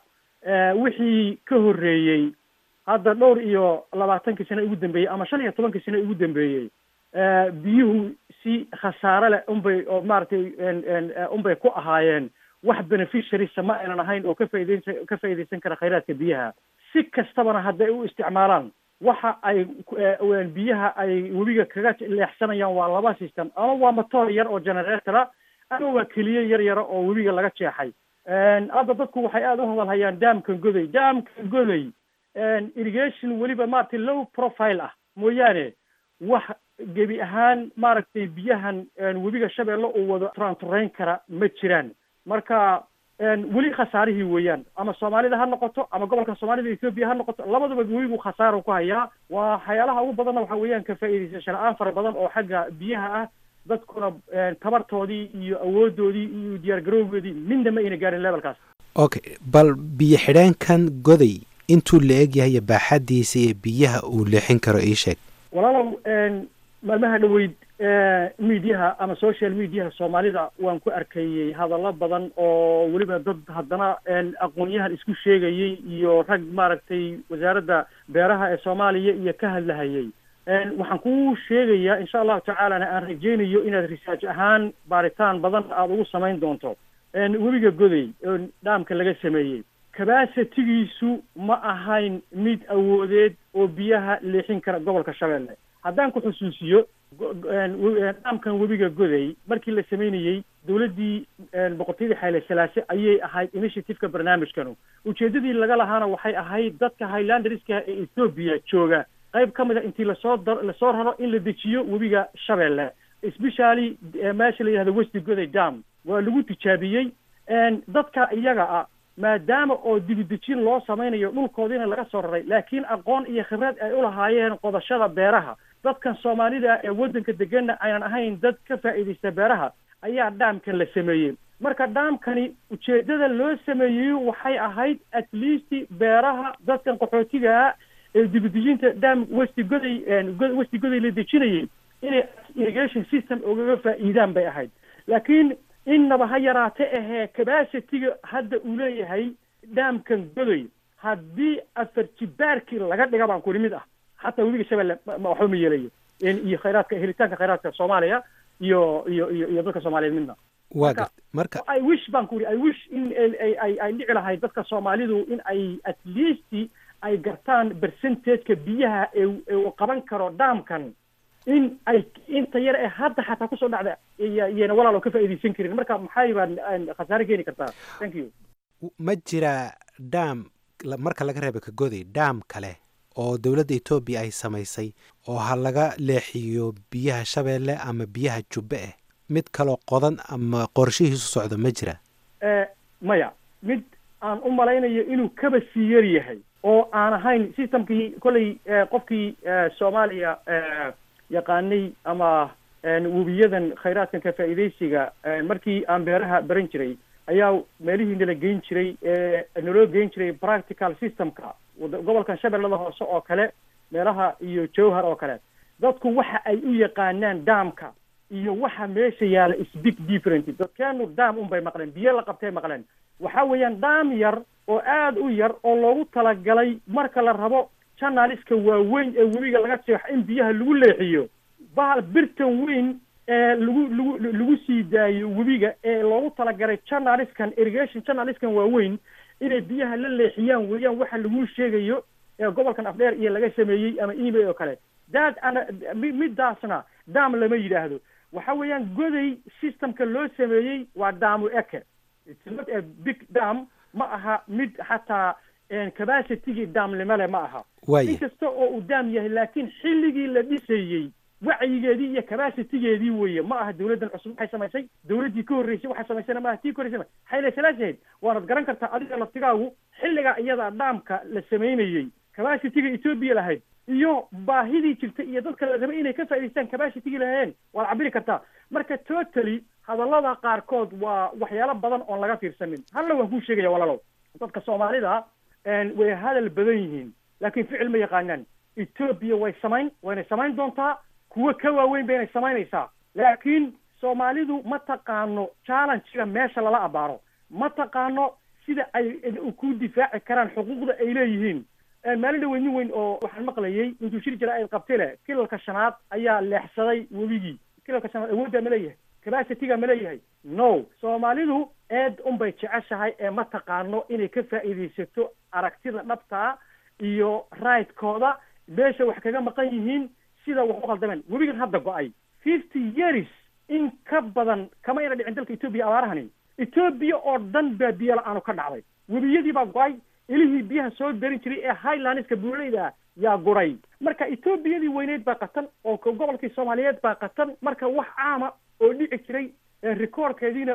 wixii ka horreeyey hadda dhowr iyo labaatankii sano ugu dambeeyey ama shan iyo tobankii sano ugu dambeeyey biyuhu si khasaare leh unbay oo maaragtay unbay ku ahaayeen wax beneficiarysa ma aynan ahayn oo ka faideysan ka faaideysan kara khayraadka biyaha si kastabana hadday u isticmaalaan waxa ay biyaha ay webiga kaga leexsanayaan waa laba system ama waa matoor yar oo generatora ama waa keliye yar yara oo webiga laga jeexay hadda dadku waxay aada u hadalhayaan daamkan goday daamkan goday irrigation weliba maaragtay low profile ah mooyaane wax gebi ahaan maaragtay biyahan webiga shabeelle uu wado turanturayn kara ma jiraan marka weli khasaarihii weeyaan ama soomaalida ha noqoto ama gobolka soomaalida ethoobia ha noqoto labadaba webigu khasaaro ku hayaa waa waxyaalaha ugu badanna waxa weeyaan ka faa'iidaysasho la-aan fara badan oo xagga biyaha ah dadkuna tabartoodii iyo awoodoodii iyo diyaargarowgoodii midna ma ayna gaarin levelkaas okay bal biyo xidheenkan goday intuu la eg yahay baaxadiisa iyo biyaha uu leexin karo ii sheeg walaalow maalmaha dhaweyd mediaha ama social mediaha soomaalida waan ku arkayey hadallo badan oo weliba dad haddana aqoon-yahan isku sheegayey iyo rag maaragtay wasaaradda beeraha ee soomaaliya iyo ka hadlahayey waxaan kuu sheegayaa insha allahu tacaalana aan rajeynayo inaad research ahaan baaritaan badan aada ugu samayn doonto webiga goday oo dhaamka laga sameeyey kabasitigiisu ma ahayn mid awoodeed oo biyaha leexin kara gobolka shabeelle haddaan ku xusuusiyo dhaamkan webiga goday markii la sameynayey dowladdii boqortooyadii xayle salaase ayay ahayd initiativeka barnaamijkanu ujeedadii laga lahaana waxay ahayd dadka highlanderska ee ethoobiya jooga qayb ka mid a intii lasoo da lasoo raro in la dejiyo webiga shabeelle especially meesha la yihahdo westi goday dam waa lagu tijaabiyey dadka iyaga ah maadaama oo dibidejin loo samaynayo dhulkoodiina laga soo raray laakiin aqoon iyo khibrad ay ulahaayeen qodashada beeraha dadkan soomaalida ee waddanka deganna aynan ahayn dad ka faa'iidaysta beeraha ayaa dhaamkan la sameeyey marka dhaamkani ujeedada loo sameeyey waxay ahayd at least beeraha dadkan qaxootigaa ee dibidejinta dhaam westi goday westi goday la dejinayay inay irrigation system ugaga faa'iidaan bay ahayd laakiin innaba ha yaraate ahee cabacitiga hadda uu leeyahay dhaamkan godoy haddii afar jibaarkii laga dhiga baan kuli mid ah xataa webiga shabeelle waxba ma yeelayo iyo khayraadka helitaanka khayraadka soomaaliya iyo iyo iyo iyo dadka soomaaliyeed midna waa gart marka i wish baan ku uri i wish in ay ay ay dhici lahayd dadka soomaalidu in ay at least ay gartaan percentageka biyaha ee uu qaban karo dhaamkan in ay inta yar ee hadda xataa kusoo dhacda iyana walaalo ka faa'iidaysan karin marka maxay baan khasaare keeni kartaa thank you ma jira dham marka laga reeba ka goday dham kale oo dowladda etoobiya ay samaysay oo ha laga leexiyo biyaha shabeelle ama biyaha jubbe ah mid kaloo qodan ama qorshihiisu socdo ma jira maya mid aan u malaynayo inuu kaba sii yar yahay oo aan ahayn systemkii kolley qofkii soomaaliya yaqaanay ama webiyadan khayraadkan ka faa'iidaysiga markii aan beeraha baran jiray ayaa meelihii nala geyn jiray naloo geyn jiray practical systemka gobolkan shabeellada hoose oo kale meelaha iyo jowhar oo kale dadku waxa ay u yaqaanaan daamka iyo waxa meesha yaala is big different dadkeenu daam unbay maqleen biyo la qabtay maqleen waxa weeyaan daam yar oo aada u yar oo loogu talagalay marka la rabo janaliska waaweyn ee webiga laga jeexo in biyaha lagu leexiyo bahal birtan weyn ee lagu lagu lagu sii daayo webiga ee loogu talagalay janaliskan irrigation janaliskan waaweyn inay biyaha la leexiyaan weeyaan waxa lagu sheegayo ee gobolkan afdheer iyo laga sameeyey ama email oo kale daad ana midaasna daam lama yidhaahdo waxa weeyaan goday systemka loo sameeyey waa daamu eke it's not a big dam ma aha mid xataa capacitigii daamnimole ma aha Waaya. in kasta oo uu daam yahay laakiin xilligii la dhisayey wacyigeedii iyo capacitigeedii weeye ma aha dawladdan cusub waxay samaysay dawladdii ka horreysay waxay samaysana ma aha tii ka horreysay xayle salaasahayd waanad garan kartaa adiga laftigaagu xilligaa iyada dhaamka la samaynayey capacitiga etoobiya lahayd iyo baahidii jirta iyo dadka la rabay inay ka faa'idaystaan capacitigii lahayeen waad cabiri kartaa marka totally hadallada qaarkood waa waxyaalo badan oon laga fiirsanin halla waan kuu sheegaya walaalow dadka soomaalida een, way hadal badan yihiin laakiin ficil ma yaqaanaan etoobiya way samayn wayna samayn doontaa kuwo ka waaweyn bayna samaynaysaa laakiin soomaalidu ma taqaano challenge-ga meesha lala abaaro ma taqaano sida ay ku difaaci karaan xuquuqda ay leeyihiin maalin dhaweyn nin weyn oo waxaan maqlayay intuu shir jira ay qabtay leh kilalka shanaad ayaa leexsaday webigii kilalka shanaad awooddaa ma leeyahay capacityga ma leeyahay no soomaalidu eed unbay jeceshahay ee ma taqaano inay ka faa'iidaysato aragtida dhabtaa iyo right-kooda meesha wax kaga maqan yihiin sida wax u khaldameen webigan hadda go-ay fifty years in ka badan kama ina dhicin dalka etoobiya abaarahani etoobiya oo dhan baa biyo la-aanu ka dhacday webiyadii baa go-ay ilihii biyaha soo darin jiray ee highlandska buuraleyda yaa guray marka etoobiyadii weyneyd baa qatan oo gobolkii soomaaliyeed baa qatan marka wax caama oo dhici jiray recordkeediina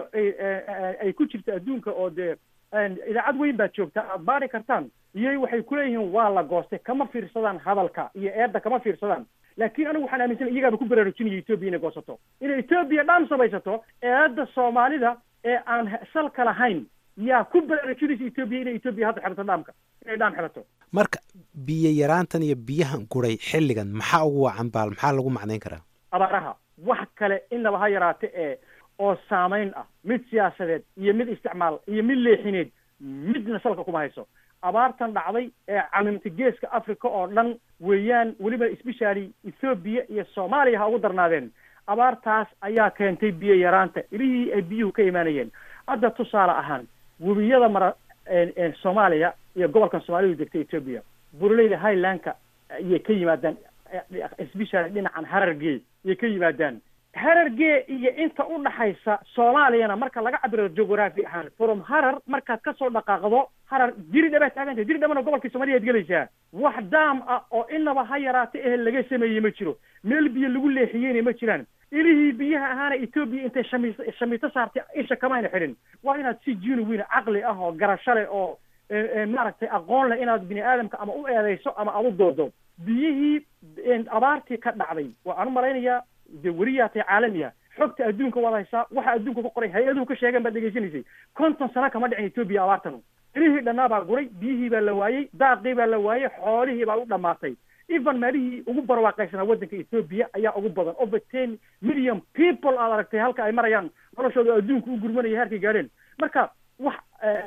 ay ku jirta adduunka oo dee idaacad weyn baad joogtaa aad baari kartaan iyo waxay kuleeyihiin waa la goostay kama fiirsadaan hadalka iyo eedda kama fiirsadaan laakiin anigu waxaan aaminsanay iyagaaba ku baraarujinaya etoobiya inay goosato inay etoobiya dhaam samaysato eedda soomaalida ee aan salka lahayn yaa ku baraarujinaysa etoobiya inay etoobiya hadda xirato dhaamka inay dhaam xirato marka biyo yaraantan iyo biyahan guray xilligan maxaa ugu wacan baal maxaa lagu macnayn karaa abaaraha wax kale inaba ha yaraate ee oo saamayn ah mid siyaasadeed iyo mid isticmaal iyo mid leexineed midna salka kuma hayso abaartan dhacday ee camimta geeska africa oo dhan weeyaan weliba especially ethoobiya iyo soomaaliya ha ugu darnaadeen abaartaas ayaa keentay biyo yaraanta ilihii ay biyuhu ka imaanayeen hadda tusaale ahaan webiyada mara soomaaliya iyo gobolkan soomaalidu degtay etoobiya buraleyda highlandka ayay ka yimaadaan especially dhinacan harargee ayay ka yimaadaan harargee iyo inta u dhaxaysa soomaaliyana marka laga cabiro geography ahaan from harar markaad kasoo dhaqaaqdo harar diridhabaad taagantay diridhabana gobolkii soomaliyaad gelaysaa wax daam ah oo inaba ha yaraata ehe laga sameeyey ma jiro meel biyo lagu leexiyeyna ma jiraan ilihii biyaha ahaana etoobiya intay shami shamito saartay isha kamayna xidhin waa inaad si genuine caqli ah oo garasho leh oo maaragtay aqoon leh inaad bini aadamka ama u eedeyso ama aad u doodo biyihii abaartii ka dhacday waxaan u malaynayaa de weriyaatay caalamiya xogta adduunka waad haysaa waxa adduunka ku qoray hay-aduhu ka sheegan baad dhegaysanaysay konton sano kama dhicin etoobiya abaartan ilihii dhannaa baa guray biyihii baa la waayey daaqii baa la waayey xoolihii baa u dhamaatay even meelihii ugu barwaaqaysanaa waddanka etoobiya ayaa ugu badan over ten million people aad aragtay halka ay marayaan noloshooda adduunka u gurmanaya heerkay gaadheen marka wax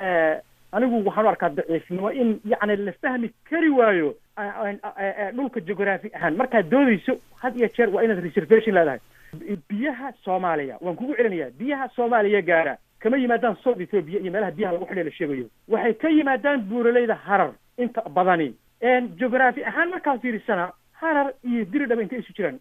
anigu waxaan u arkaa daciifnimo in yacni la fahmi kari waayo dhulka geography ahaan markaad doodayso had iyo jeer waa inaad reservation leedahay biyaha soomaaliya waan kugu celinayaa biyaha soomaaliya gaara kama yimaadaan south ethoopia iyo meelaha biyaha lagu xidhay la sheegayo waxay ka yimaadaan buuraleyda harar inta badani geography ahaan markaad fiirisana harar iyo diridhaba intay isu jiraan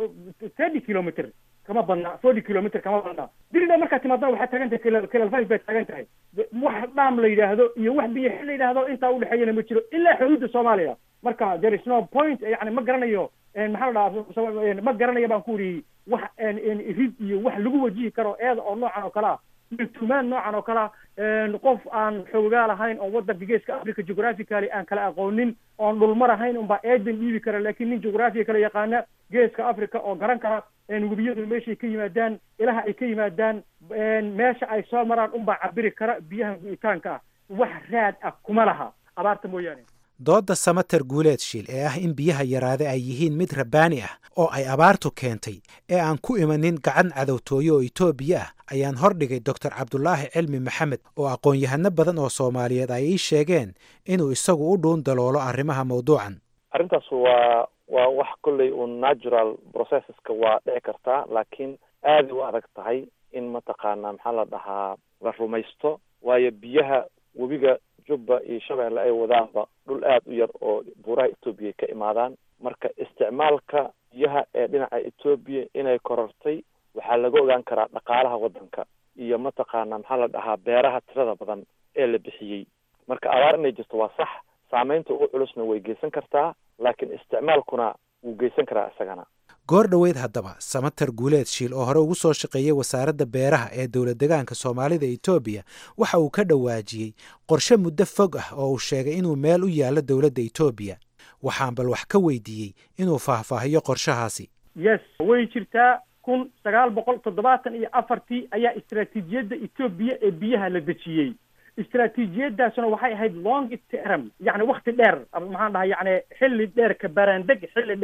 thirty kilometer kama badna forty kilometer kama badna diridhaba markaad timaadana waxaad taagan tahay kilal five baad taagan tahay wax dhaam la yidhaahdo iyo wax biyo xil la yidhaahdo intaa udhexeeyana ma jiro ilaa xuduudda soomaaliya marka there is no point yani ma garanayo maxaa la dhahaa ma garanayo baan ku uri wax rid iyo wax lagu wajihi karo eeda oo noocan oo kale ah tumaan noocan oo kale ah qof aan xoogaa lahayn oo waddanka geeska africa geographically aan kala aqoonin oon dhulmar ahayn unbaa eedan dhiibi kara laakiin nin geographiya kala yaqaana geeska africa oo garan kara webiyadu meeshay ka yimaadaan ilaha ay ka yimaadaan meesha ay soo maraan unbaa cabiri kara biyaha gu'itaanka ah wax raad ah kuma laha abaarta mooyaane doodda samater guuleed shiil ee ah in biyaha yaraade ay yihiin mid rabbaani ah oo ay abaartu keentay ee aan ku imanin gacan cadowtooye oo etoobiya ah ayaan hordhigay doctor cabdulaahi cilmi maxamed oo aqoon-yahano badan oo soomaaliyeed ay ii sheegeen inuu isagu u dhuun daloolo arrimaha mawduucan arrintaas waa waa wax kolley uun natural processeska waa dhici kartaa laakiin aaday u adag tahay in mataqaanaa maxaa la dhahaa la rumaysto waayo biyaha webiga jubba iyo shabeelle ay wadaanba dhul aad u yar oo buuraha etoobiya ka imaadaan marka isticmaalka biyaha ee dhinaca etoobiya inay korortay waxaa laga ogaan karaa dhaqaalaha waddanka iyo mataqaanaa maxaa la dhahaa beeraha tirada badan ee la bixiyey marka abaar inay jirto waa sax saameynta ugu culusna way geysan kartaa laakiin isticmaalkuna wuu geysan karaa isagana goor dhoweyd haddaba samater guuleed shiil oo hore ugu soo shaqeeyey wasaaradda beeraha ee dowlad degaanka soomaalida etoobiya waxa uu ka dhawaajiyey qorshe muddo fog ah oo uu sheegay inuu meel u yaallo dowladda etoobiya waxaan bal wax ka weydiiyey inuu faahfaahiyo qorshahaasi yes way jirtaa kun sagaal boqol toddobaatan iyo afartii ayaa istaraatiijiyadda etoobiya ee biyaha la dejiyey istaraatiijiyadaasuna waxay ahayd long term yacni wakti dheer maxaan dhahay yacni xilli dheer ka baraandeg xilli dheer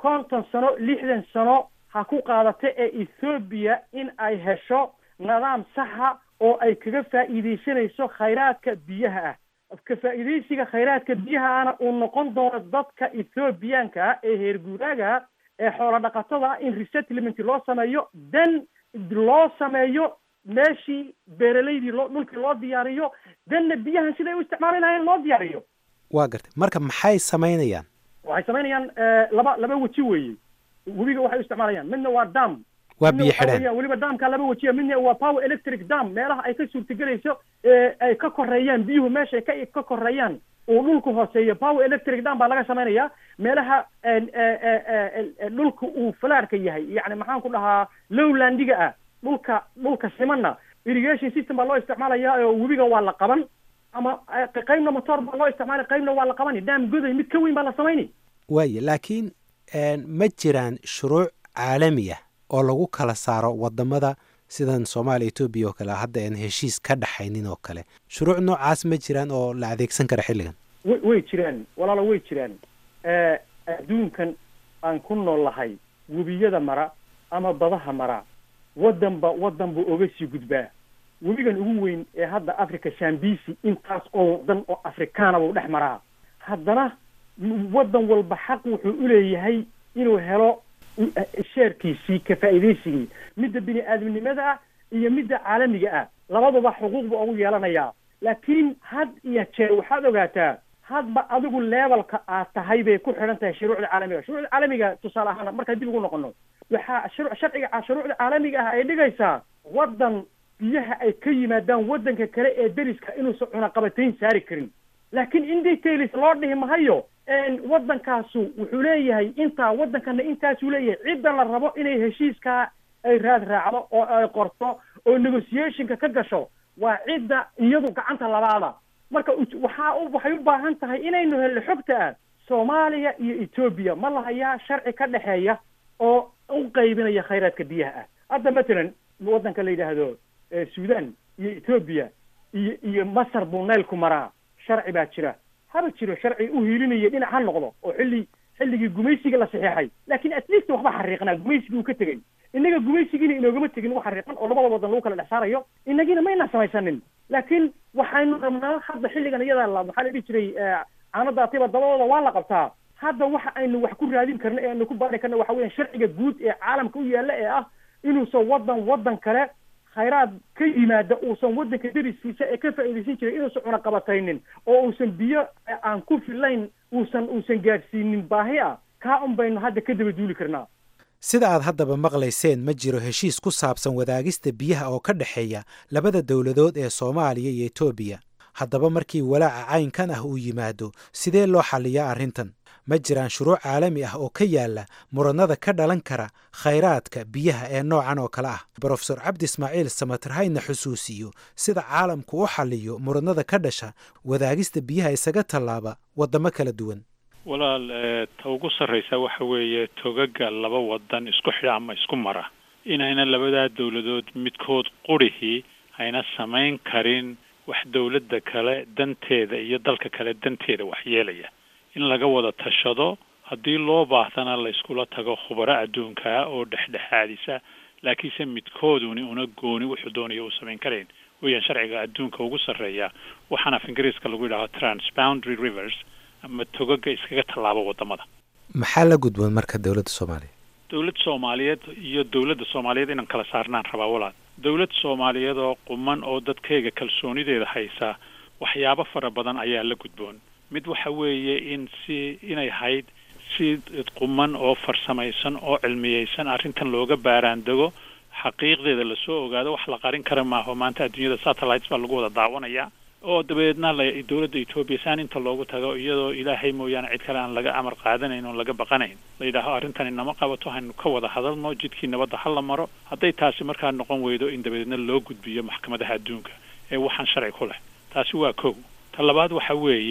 konton sano lixdan sano ha ku qaadata ee ethoobiya in ay hesho nidaam saxa oo ay kaga faa'iidaysanayso khayraadka biyaha ah ka faa'iidaysiga khayraadka biyaha ahna uu noqon doono dadka ethoobiyaanka ah ee heer guuraaga ah ee xoolo dhaqatada ah in resettlement loo sameeyo dan loo sameeyo meeshii beeralaydii loo dhulkii loo diyaariyo danna biyahan siday u isticmaali lahayn loo diyaariyo waa gartay marka maxay samaynayaan waxay samaynayaan laba laba weji weeye webiga waxay u isticmaalayaan midna waa dam waa midna biyo waxaa xidheen weeyaan weliba daamka laba wejiya midna waa power electric dam meelaha ay ka suurtagelayso ee ay ka koreeyaan biyuhu meesha ay ka ka koreeyaan uu dhulku hooseeyo power electric dam baa laga samaynayaa meelaha en, e- e- e- e- dhulka uu falaarka yahay yacni maxaan ku dhahaa lowlandiga ah dhulka dhulka simanna irrigation system baa loo isticmaalayaa oo webiga waa la qaban ama eh, qaybna motor baa loo isticmaalay qaybna waa la qabani dam goday mid ka weyn baa la samayni waaye laakiin een, ma jiraan shuruuc caalami ah oo lagu kala saaro wadamada sidan soomaaliya etoobiya oo kale hadda aan heshiis ka dhaxaynin oo kale shuruuc noocaas ma jiraan oo la adeegsan kara xilligan way way jiraan walaalo way jiraan Eh, adduunkan aan ku nool lahay webiyada mara ama badaha mara waddanba waddan buu oga sii gudbaa webigan ugu weyn ee hadda africa shambisi intaas oo waddan oo afrikaana buu dhex maraa haddana m- waddan walba xaq wuxuu u leeyahay inuu helo u- eh, sheerkiisii ka faa'iidaysigii midda bini aadamnimada ah iyo midda caalamiga ah labaduba xuquuq buu ugu yeelanayaa laakiin had iyo jeer waxaad ogaataa hadba adigu levelka aad tahay bay ku xidhan tahay shuruucda caalamiga shuruucda caalamiga tusaale ahaan markaan dib ugu noqono waxaa shuru- sharciga ca- shuruucda caalamiga ah ay dhigaysaa waddan biyaha ay ka yimaadaan waddanka kale ee deriska inuusan cunaqabatayn saari karin laakiin in details loo dhihi mahayo een, waddankaasu wuxuu leeyahay intaa waddankana intaasuu leeyahay cidda la rabo inay heshiiskaa ay raad raacdo oo ay qorto oo negotiationka ka gasho waa cidda iyadu gacanta labaada marka u- waxaa u waxay u baahan tahay inaynu helno xogta ah soomaaliya iyo etoobiya ma lahayaa sharci ka dhexeeya oo u qaybinaya khayraadka biyaha ah hadda matalan waddanka la yidhaahdo eh, sudan iyo etoobiya iyo iyo masar buu naylku maraa sharci baa jira haba jiro sharci u hiilinaya dhinac ha noqdo oo xilli xilligii gumaysiga la saxeexay laakiin at least waxba xariiqnaa gumaysigii uu ka tegey innaga gumaysigiina inoogama tegin wax xariiqan oo labada waddan lagu kala dhex saarayo innagiina mayna samaysanin laakiin waxaynu rabnaa hadda xilligan iyadaa la maxaa la dhihi jiray eh, caanada atiba dabadooda waa la qabtaa hadda waxa aynu wax ku raadin karno ee aynu ku baari karno waxa weeyaan sharciga guud ee caalamka u yaalla ee ah inuusan waddan waddan kale khayraad ka yimaada uusan waddanka deriskiisa ee ka faa'iidaysan jiray inuusan cunaqabataynin oo uusan biyo eh, aan ku filayn uusan uusan gaadhsiinin baahi ah kaa un baynu hadda ka daba duuli karnaa sida aad haddaba maqlayseen ma jiro heshiis ku saabsan wadaagista biyaha oo ka dhexeeya labada dowladood ee soomaaliya iyo etoobiya haddaba markii walaaca caynkan ah uu yimaado sidee loo xalliyaa arrintan ma jiraan shuruuc caalami ah oo ka yaala muranada ka dhalan kara khayraadka biyaha ee noocan oo kale ah brofesor cabdi ismaaciil samatarhayna xusuusiyo sida caalamku u xalliyo muranada ka dhasha wadaagista biyaha isaga tallaaba waddamo kala duwan walaal eh, ta ugu sarraysa waxa weeye togaga laba wadan isku xidha ama isku mara inayna labadaa dowladood midkood qurihii ayna samayn karin wax dowladda kale danteeda iyo dalka kale danteeda wax yeelaya in laga wada tashado haddii loo baahdana la iskula tago khubaro adduunka ah oo dhexdhexaadisa laakiinse midkooduni una gooni wuxuu doonaya uu samayn karayn weeyaan sharciga adduunka ugu sarreeya waxaana af ingiriiska lagu yidhahdo transboundary rivers ama togaga iskaga tallaabo wadamada maxaa la gudboon marka dowladda soomaaliya dowlad soomaaliyeed iyo dowladda soomaaliyeed inaan kala saarnaan rabaa walaal dowlad soomaaliyeed oo quman oo dadkayga kalsoonideeda haysa waxyaabo fara badan ayaa la gudboon mid waxa weeye in si inay hayd si quman oo farsamaysan oo cilmiyeysan arrintan looga baaraandego xaqiiqdeeda lasoo ogaado wax la qarin kara maaho maanta adduunyada satellites baa lagu wada daawanaya oo dabeedna la dowladda etoobiya saan inta loogu tago iyadoo ilaahay mooyaane cid kale aan laga amar qaadanayn oon laga baqanayn la yidhaaho arrintani nama qabato haynu ka wada hadalno jidkii nabadda ha la maro hadday taasi markaa noqon weydo in dabeedna loo gudbiyo maxkamadaha adduunka ee waxaan sharci ku leh taasi waa kow ta labaad waxa weeye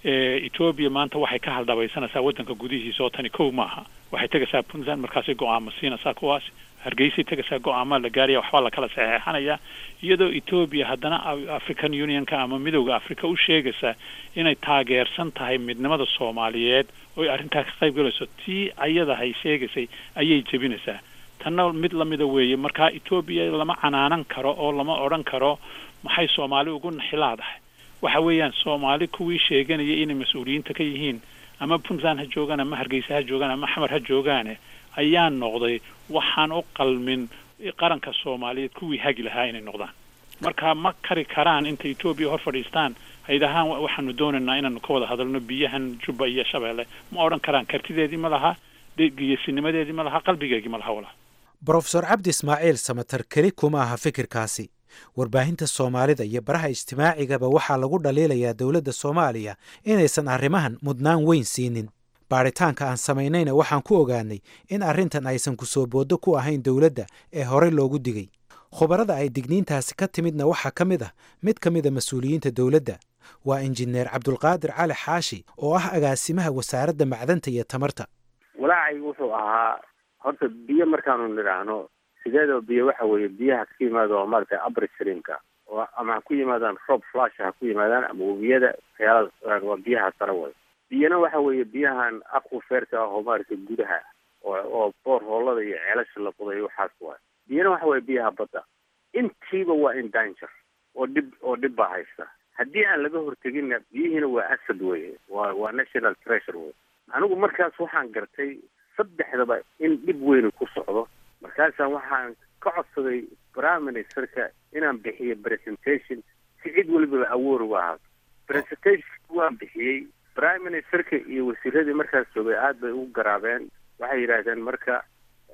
etoobiya maanta waxay ka haldhabaysanaysaa waddanka gudihiisa oo tani kow maaha waxay tegaysaa puntland markaasay go-aamo siinaysaa kuwaas hargeysay tegaysaa go-aamaa la gaaraya waxbaa lakala saxeexanaya iyadoo etoobiya haddana african unionka ama midowda africa u sheegaysa inay taageersan tahay midnimada soomaaliyeed oo ay arrintaa ka qayb galayso tii ayadahay sheegaysay ayay jebinaysaa tanna mid lamida weeye markaa etoobiya lama canaanan karo oo lama odhan karo maxay soomaali ugu naxilaadahay waxa weeyaan soomaali kuwii sheeganaya inay mas-uuliyiinta ka yihiin ama puntland ha joogaan ama hargeysa ha joogaan ama xamar ha joogaane ayaa noqday waxaan u qalmin qaranka soomaaliyeed kuwii hagi lahaa inay noqdaan marka ma kari karaan inta etoobiya hor fadhiistaan haydahaan waxaanu doonaynaa inaanu ka wada hadalno biyahan jubba iyo shabeelle ma odhan karaan kartideedii ma laha geesinimadeedii ma laha qalbigeegii ma laha walaal brofesor cabdi ismaaciil samatar keli kuma aha fikirkaasi warbaahinta soomaalida iyo baraha ijtimaacigaba waxaa lagu dhaliilayaa dowladda soomaaliya inaysan arrimahan mudnaan weyn siinin baadhitaanka aan samaynayna waxaan ku ogaanay in arrintan aysan ku soo booddo ku ahayn dowladda ee horey loogu digay khubarada ay digniintaasi ka timidna waxaa ka mid ah mid ka mida mas-uuliyiinta dowladda waa injineer cabdulqaadir cali xaashi oo ah agaasimaha wasaaradda macdanta iyo tamarta walaacay wuxuu ahaa horta biyo markaanu nidhaahno sideedaba biyo waxa weeye biyaha ka yimaada oo maaragtay upstreamka oo ama ha ku yimaadaan roob flash ha ku yimaadaan ama webiyada waxyaala waa biyaha sare way biyana waxa weeye biyahan aquferka ah oo maaragtay gudaha oo oo boor hoolada iyo ceelasha la qodayo waxaas waay biyana waxa weeye biyaha badda intiiba waa in danger oo dhib oo dhib baa haysta haddii aan laga horteginna biyihiina waa asad weye waa waa national treasure wey anigu markaas waxaan gartay saddexdaba in dhib weyni ku socdo markaasaan waxaan ka codsaday prime ministerka inaan bixiyo presentation si cid walibaba awoor uga ahaato presentation waan bixiyey prime ministerka iyo wasiiradii markaas joogay aada bay ugu garaabeen waxay yidhaahdeen marka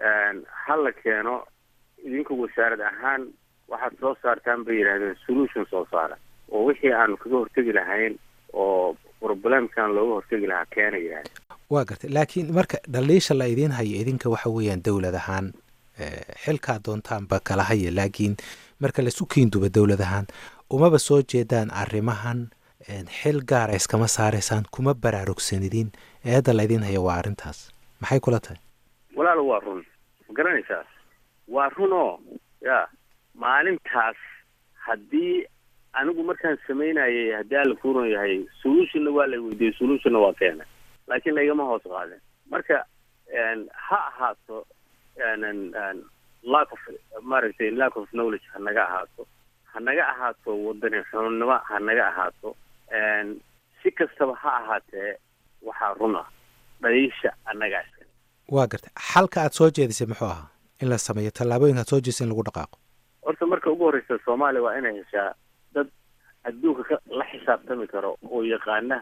ha la keeno idinka wasaarad ahaan waxaad soo saartaan bay yidhahdeen solution soo saara oo wixii aanu kaga hortegi lahayn oo problemkan looga hortegi lahaa keena yidhahdeen waa gartay laakiin marka dhaliisha la idiin hayo idinka waxa weeyaan dowlad ahaan xilkaa doontaanba kala haya laakiin marka laisu kiinduba dowlad ahaan umaba soo jeedaan arrimahan xil gaara iskama saaraysaan kuma baraarugsanidin eedda la idiin hayo waa arrintaas maxay kula tahay walaalo waa run ma garanaysaa waa run oo ya maalintaas haddii anigu markaan samaynayay haddii alla kuuran yahay solutionna waa la weydiiyey solutionna waa keena laakiin laygama hoos qaadin marka ha ahaato lack of maaragtay lack of knowledge ha naga ahaato ha naga ahaato wadani xunnimo ha naga ahaato si kastaba ha ahaatee waxaa run ah dhaliisha annagaa iska waa gartay xalka aad soo jeedisay muxuu ahaa in la sameeyo tallaabooyinka aad soo jeedisay in lagu dhaqaaqo horta marka ugu horreysa soomaaliya waa inay heshaa dad adduunka ka la xisaabtami karo oo yaqaana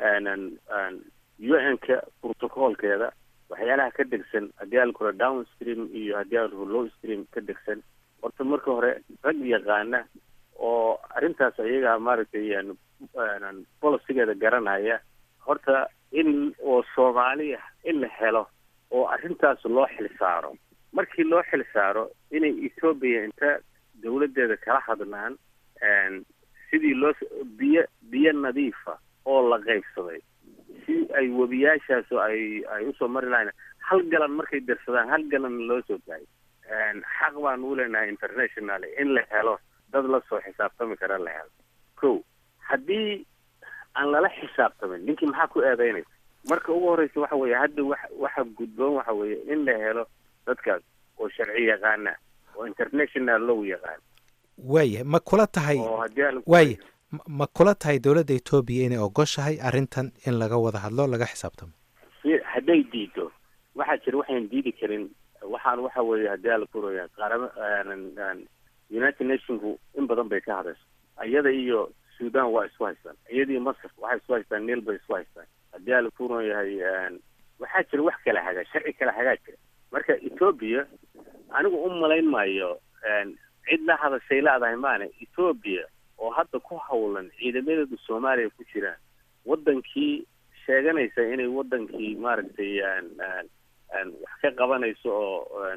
u n-ka protocolkeeda waxyaalaha ka degsan haddii aan kura down stream iyo haddii aan kura low stream ka degsan horta marka hore rag yaqaana oo arrintaas ayaga maaragtay bolicigeeda garanaya horta in oo soomaaliya in la helo oo arrintaas loo xil saaro markii loo xil saaro inay etoobiya inta dawladdeeda kala hadlaan sidii loo biyo biyo nadiifa oo la qaybsaday si ay webiyaashaas oo ay ay usoo mari lahayn hal galan markay dirsadaan hal galan loo soo daayo xaq baan u leenahay international in la helo dad la soo xisaabtami kara la helo ko haddii aan lala xisaabtamin ninkii maxaa ku eedeynaysa marka ugu horreysa waxa weeye hadda wa waxa gudboon waxa weeye in la helo dadkaas oo sharci yaqaana oo international law yaqaan waaya ma kula tahay oo haddii aan waaya ma kula tahay dowladda etoobiya inay ogoshahay arrintan in laga wada hadlo laga xisaabtamo si hadday diido waxaa jira waxaan diidi karin waxaan waxa weeye haddii ala kuraya qaarama united nationku in badan bay ka hadasho iyada iyo sudan waa isku haystaan iyada iyo masar waxay isku haystaan niil bay isku haystaan haddii ala kuran yahay waxaa jira wax kala hagaa sharci kala hagaa jira marka etoobiya anigu u malayn maayo cid la hadashay laadahay maane etoobiya oo hadda ku hawlan ciidamadeedu soomaaliya ku jiraan wadankii sheeganaysa inay wadankii maaragtay wax ka qabanayso oo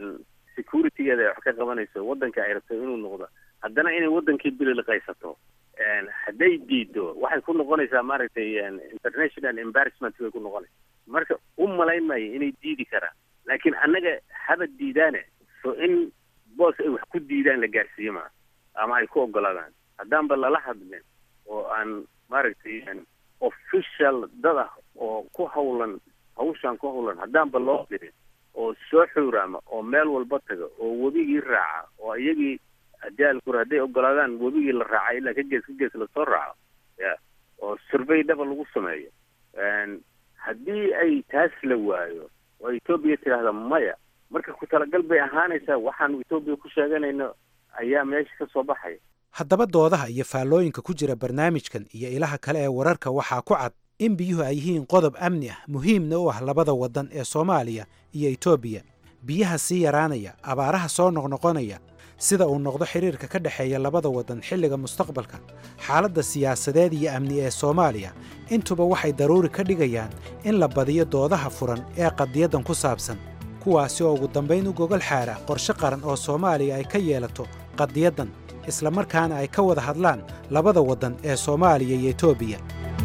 securitygeeda ay wax ka qabanayso wadanka ay rabto inuu noqdo haddana inay wadankii bililiqaysato hadday diido waxay ku noqonaysaa maaragtay international embarrassment bay ku noqonaysa marka u malayn maayo inay diidi karaan laakiin annaga haba diidaane so in boos ay wax ku diidaan la gaarsiiye maa ama ay ku ogolaadaan haddaanba lala hadlin oo aan maaragtay official dad ah oo ku hawlan hawshaan ku hawlan haddaanba loo dirin oo soo xuuraama oo meel walba taga oo webigii raaca oo iyagii jaalkur hadday ogolaadaan webigii la raaca ilaa ka gees ka gees lasoo raaco ya oo survey dhaba lagu sameeyo haddii ay taas la waayo oo etoobiya tidhaahda maya marka ku talagal bay ahaanaysaa waxaanu etoobiya ku sheeganayno ayaa meesha ka soo baxaya haddaba doodaha iyo faallooyinka ku jira barnaamijkan iyo ilaha kale ee wararka waxaa ku cad in biyuhu ay yihiin qodob amni ah muhiimna u ah labada waddan ee soomaaliya iyo etoobiya biyaha sii yaraanaya abaaraha soo noqnoqonaya sida uu noqdo xidhiirka ka dhexeeya labada waddan xilliga mustaqbalka xaaladda siyaasadeed iyo amni ee soomaaliya intuba waxay daruuri ka dhigayaan in la badiyo doodaha furan ee qadiyaddan ku saabsan kuwaasi oo ugu dambayn u gogol xaara qorshe qaran oo soomaaliya ay ka yeelato qadiyaddan islamarkaana ay ka wada hadlaan labada waddan ee soomaaliya iyo etoobiya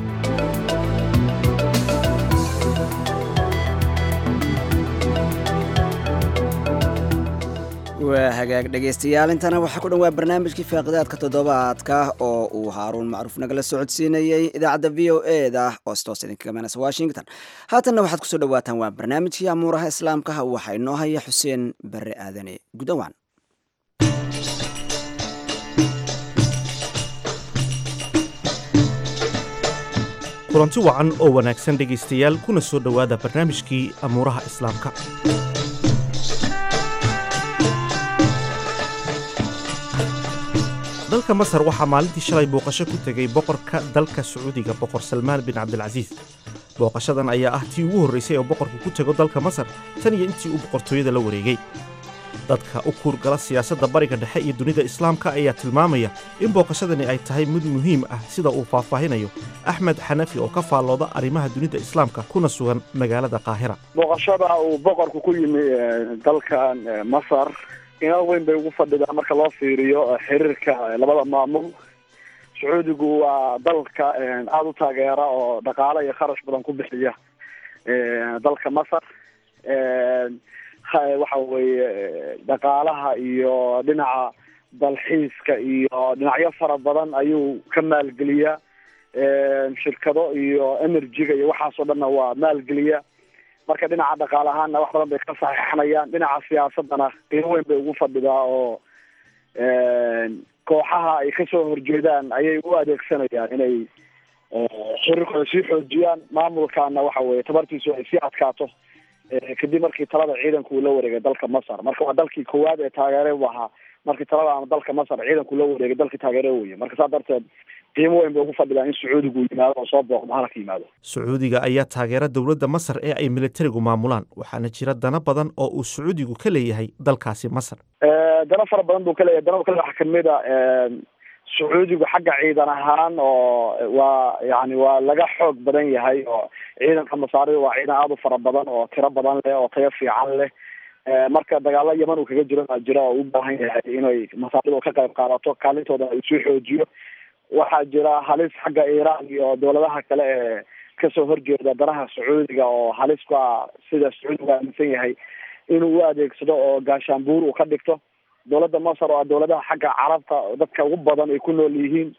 waa hagaag dhegaystayaal intana waxaa ku dhan waa barnaamijkii faaqidaadka toddobaadka oo uu haaruun macruuf nagala socodsiinayey idaacadda v o e da oo stoos idinkaga meenaysa washington haatanna waxaad kusoo dhawaataan waa barnaamijkii amuuraha islaamka waxaa inoo haya xuseen bare aadane gudawaan kulanti wacan oo wanaagsan dhegaystayaal kuna soo dhowaada barnaamijkii amuuraha islaamka dalka masar waxaa maalintii shalay booqasho ku tegey boqorka dalka sacuudiga boqor salmaan bin cabdilcasiis booqashadan ayaa ah tii ugu horraysay oo boqorku ku tego dalka masar tan iyo intii uu boqortooyada la wareegay dadka u kuurgala siyaasadda bariga dhexe iyo dunida islaamka ayaa tilmaamaya in booqashadani ay tahay mid muhiim ah sida uu faahfaahinayo axmed xanafi oo ka faallooda arrimaha dunida islaamka kuna sugan magaalada qaahira booqashada uu boqorku ku yimi dalkan masar inaal weyn bay ugu fadhidaa marka loo fiiriyo xiriirka labada maamul sacuudigu waa dalka aada u taageera oo dhaqaale iyo kharash badan ku bixiya dalka masar waxa weeye dhaqaalaha iyo dhinaca dalxiiska iyo dhinacyo fara badan ayuu ka maalgeliyaa shirkado iyo energy-ga iyo waxaasoo dhanna waa maalgeliya marka dhinaca dhaqaale ahaanna wax badan bay ka saxiixanayaan dhinaca siyaasadana qiimo weyn bay ugu fadhidaa oo kooxaha ay kasoo horjeedaan ayay u adeegsanayaan inay xiriirkooda sii xoojiyaan maamulkana waxa weye tabartiisu ay sii adkaato kadib markii talada ciidanku uu la wareegay dalka masar marka waa dalkii koowaad ee taageere u ahaa markii talada ama dalka masar ciidanku la wareegay dalkii taageere weye marka saa darteed qiimo weyn bay ugu fadhidaa in sacuudigu yimaado oo soo booqdo halka yimaado sacuudiga ayaa taageera dowladda masar ee ay militarigu maamulaan waxaana jira dana badan oo uu sacuudigu ka leeyahay dalkaasi masar dana fara badan buu ka leeyahay dana kale waxaa kamid a sacuudigu xagga ciidan ahaan oo waa yani waa laga xoog badan yahay oo ciidanka masaarida waa ciidan aada u fara badan oo tiro badan leh oo tayo fiican leh marka dagaalo yaman uu kaga jiro baa jira oo u baahan yahay inay masaaridu ka qayb qaadato kaalintooda ay soo xoojiyo waxaa jira halis xagga iiraan iyo dowladaha kale ee kasoo horjeeda danaha sacuudiga oo halis ku ah sida sacuudigu aaminsan yahay inuu u adeegsado oo gaashaanbuur uu ka dhigto dowladda masar oo ah dowladaha xagga carabta dadka ugu badan ay ku nool yihiin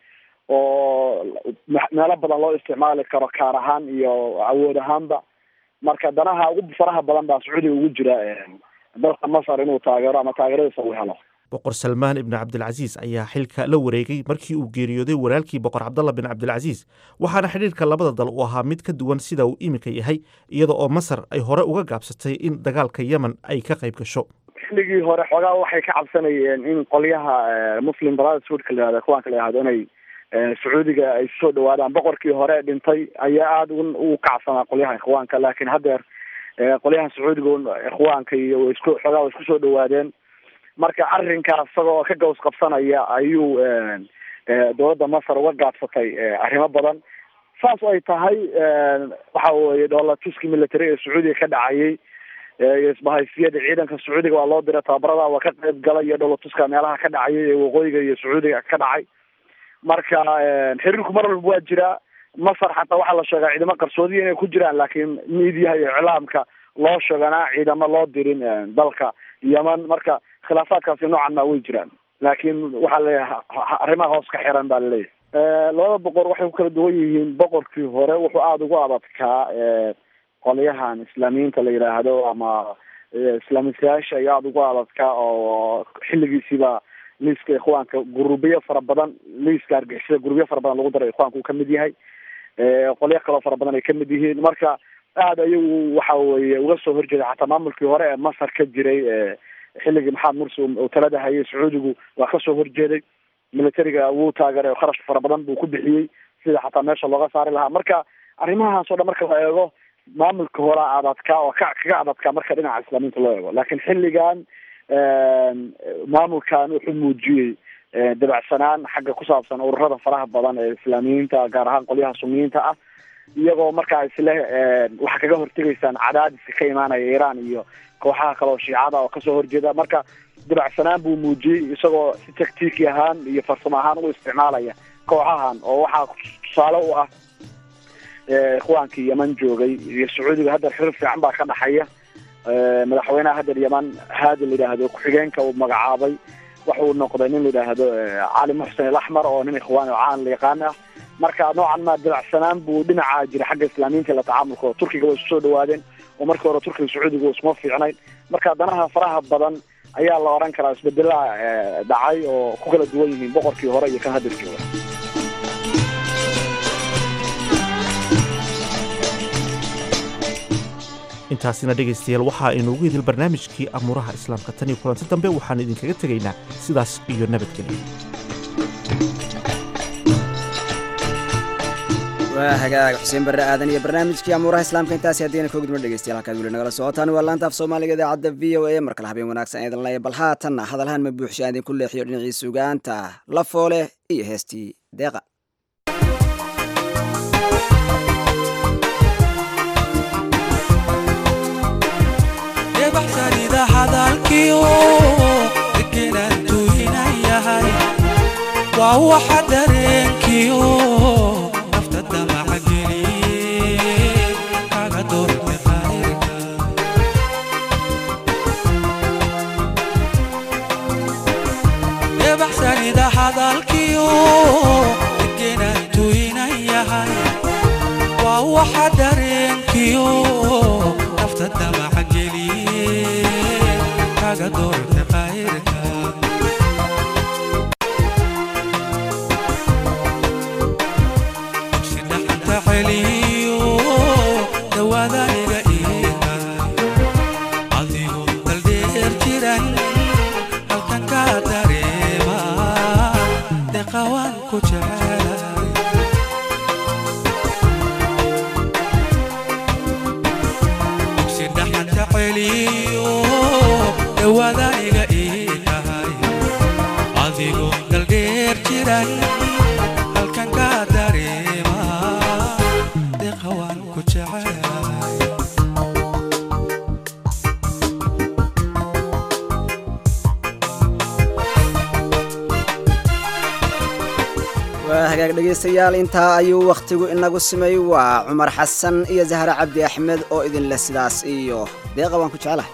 oo meelo badan loo isticmaali karo kaar ahaan iyo awood ahaanba marka danaha ugu faraha badan baa sacuudiga ugu jira dalka masar inuu taageero ama taageeradiisa uu helo boqor salmaan ibni cabdilcasiis ayaa xilka la wareegay markii uu geeriyooday walaalkii boqor cabdalla bin cabdilcasiis waxaana xidhiirka labada dal uu ahaa mid ka duwan sida uu iminka yahay iyada oo masar ay hore uga gaabsatay in dagaalka yemen ay ka qayb gasho xilligii hore xoogaa waxay ka cabsanayeen in qolyaha muslim brotherhoodka la yihahdo kuwaanka la yihahdo inay sacuudiga ay soo dhawaadaan boqorkii hore dhintay ayaa aada u kacsanaa qolyaha ikhwaanka laakiin haddeer qolyaha sacuudiga ikhwaanka iyo isku xoogaa way isku soo dhawaadeen marka arrinkaas isagoo ka gaws qabsanaya ayuu dowladda masar uga gaabsatay arrimo badan saas ay tahay waxa weye dhoolatuski military ee sacuudiga ka dhacayay iyo isbahaysiyada ciidanka sacuudiga waa loo diray tababarada waa ka qayb galay iyo dhoolatuska meelaha ka dhacayay ee waqooyiga iyo sacuudiga ka dhacay marka xiriirku mar walba waa jiraa masar xataa waxaa la sheegaa ciidamo qarsoodiya inay ku jiraan laakiin miidiyaha iyo iclaamka loo sheeganaa ciidamo loo dirin dalka yeman marka khilaafaadkaasi noocan maa way jiraan laakiin waxaa leeyahay arrimaha hoos ka xiran baa laleeyahay labada boqor waxay ku kala duwan yihiin boqorkii hore wuxuu aada ugu adadkaa qolyahan islaamiyiinta la yidhaahdo ama islaamisayaasha ayaa aada ugu adadkaa oo xilligiisiiba liiska ikhwaanka gurubiyo fara badan liiska argixisada gurubiyo fara badan lagu daray ikhwaanka uu kamid yahay qolyo kaloo fara badan ay kamid yihiin marka aada ayagu waxa weye uga soo horjeeda xataa maamulkii hore ee masar ka jiray xilligii maxamed mursi uu talada hayay sacuudigu waa kasoo horjeeday militariga wuu taageeray kharash fara badan buu ku bixiyey sida xataa meesha looga saari lahaa marka arrimahaas o dhan marka la eego maamulka hore adadkaa oo ka kaga adadkaa marka dhinaca islaamiinta loo eego laakiin xilligan maamulkan wuxuu muujiyey dabacsanaan xagga ku saabsan ururada faraha badan ee islaamiyiinta gaar ahaan qolyaha suniyiinta ah iyagoo markaa isle waxaa kaga hortegaysaan cadaadiska ka imaanaya iiraan iyo kooxaha kale oo shiicada oo kasoo horjeeda marka dabacsanaan buu muujiyey isagoo si taktiiki ahaan iyo farsamo ahaan u isticmaalaya kooxahan oo waxaa tusaale u ah ikhwaankii yeman joogay iyo sacuudiga hadda xiriir fiican baa ka dhaxaya madaxweynaha hadda yeman haadi la yidhaahdo ku-xigeenka uu magacaabay waxa uu noqday nin la yidhaahdo cali muxsen alaxmar oo nin ikhwaani oo caan la yaqaan ah marka noocan maa dabacsanaan buu dhinaca jira xagga islaamiyiinta la tacaamulka oo turkiga way isu soo dhawaadeen oo markii hore turkiga sacuudiga isuma fiicnayn marka danaha faraha badan ayaa la odhan karaa isbedelaha dhacay oo ku kala duwan yihiin boqorkii hore iyo kan hadda jooga intaasina dhegaystayaal waxaa inuugu idil barnaamijkii amuuraha islaamka tan iyo kulanti dambe waxaanu idinkaga tegaynaa sidaas iyo nabadgelyo waa hagaag xuseen barre aadan iyo barnaamijkii amuuraha islaamka intaasi haddayna ka gudma dhegeystayaal halkaad weli nagala socotaan waa laanta af soomaaliga idaacadda v o a mar kale habeen wanaagsan eedan laya bal haatanna hadalhaan ma buuxsha aan idinku leexiyo dhinacii sugaanta la foole iyo heestii deeqa baxsanida hadalkiyo degenantuu inan yahay waa waxa dareenkiyo nafta damaca geliye kaga doorte qayrka baxsanida hadalkiyo degenantuu inan yahay waa waxa dareenkiyo nafta damaca geliye kaga doorte qayrka sidhaxanta celiyo dawaadaniga iihay adigu daldheer jiran halkan ka dareema deqawaan ku jecelay sidhaxanta celiyo dawaadaniga iihay adigu daldheer jiran halkan ka dareema deqawaan ku jecelay waa hagaag dhegaystayaal intaa ayuu wakhtigu inagu simay waa cumar xasan iyo zahra cabdi axmed oo idinleh sidaas iyo deeqa waan ku jeclahay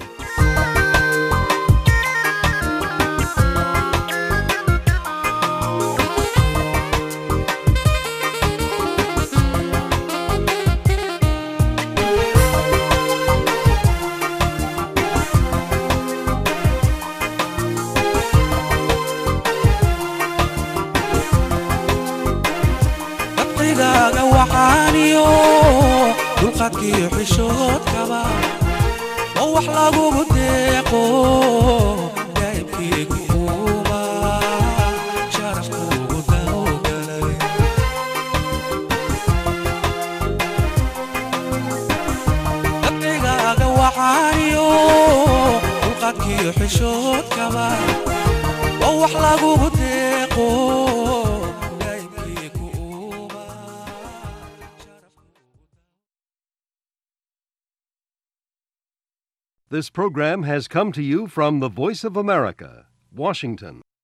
dabqigaaga waxaaniyo dulqadkiyo xishoodkaba oo wax lagugu deeqo daa'ibkiigu uuma sharafkuugu dawgalay dabqigaaga waxaaniyo dulqadkiyo xishoodkaba oo wax lagugu deeqo This program has come to you from the Voice of America, Washington.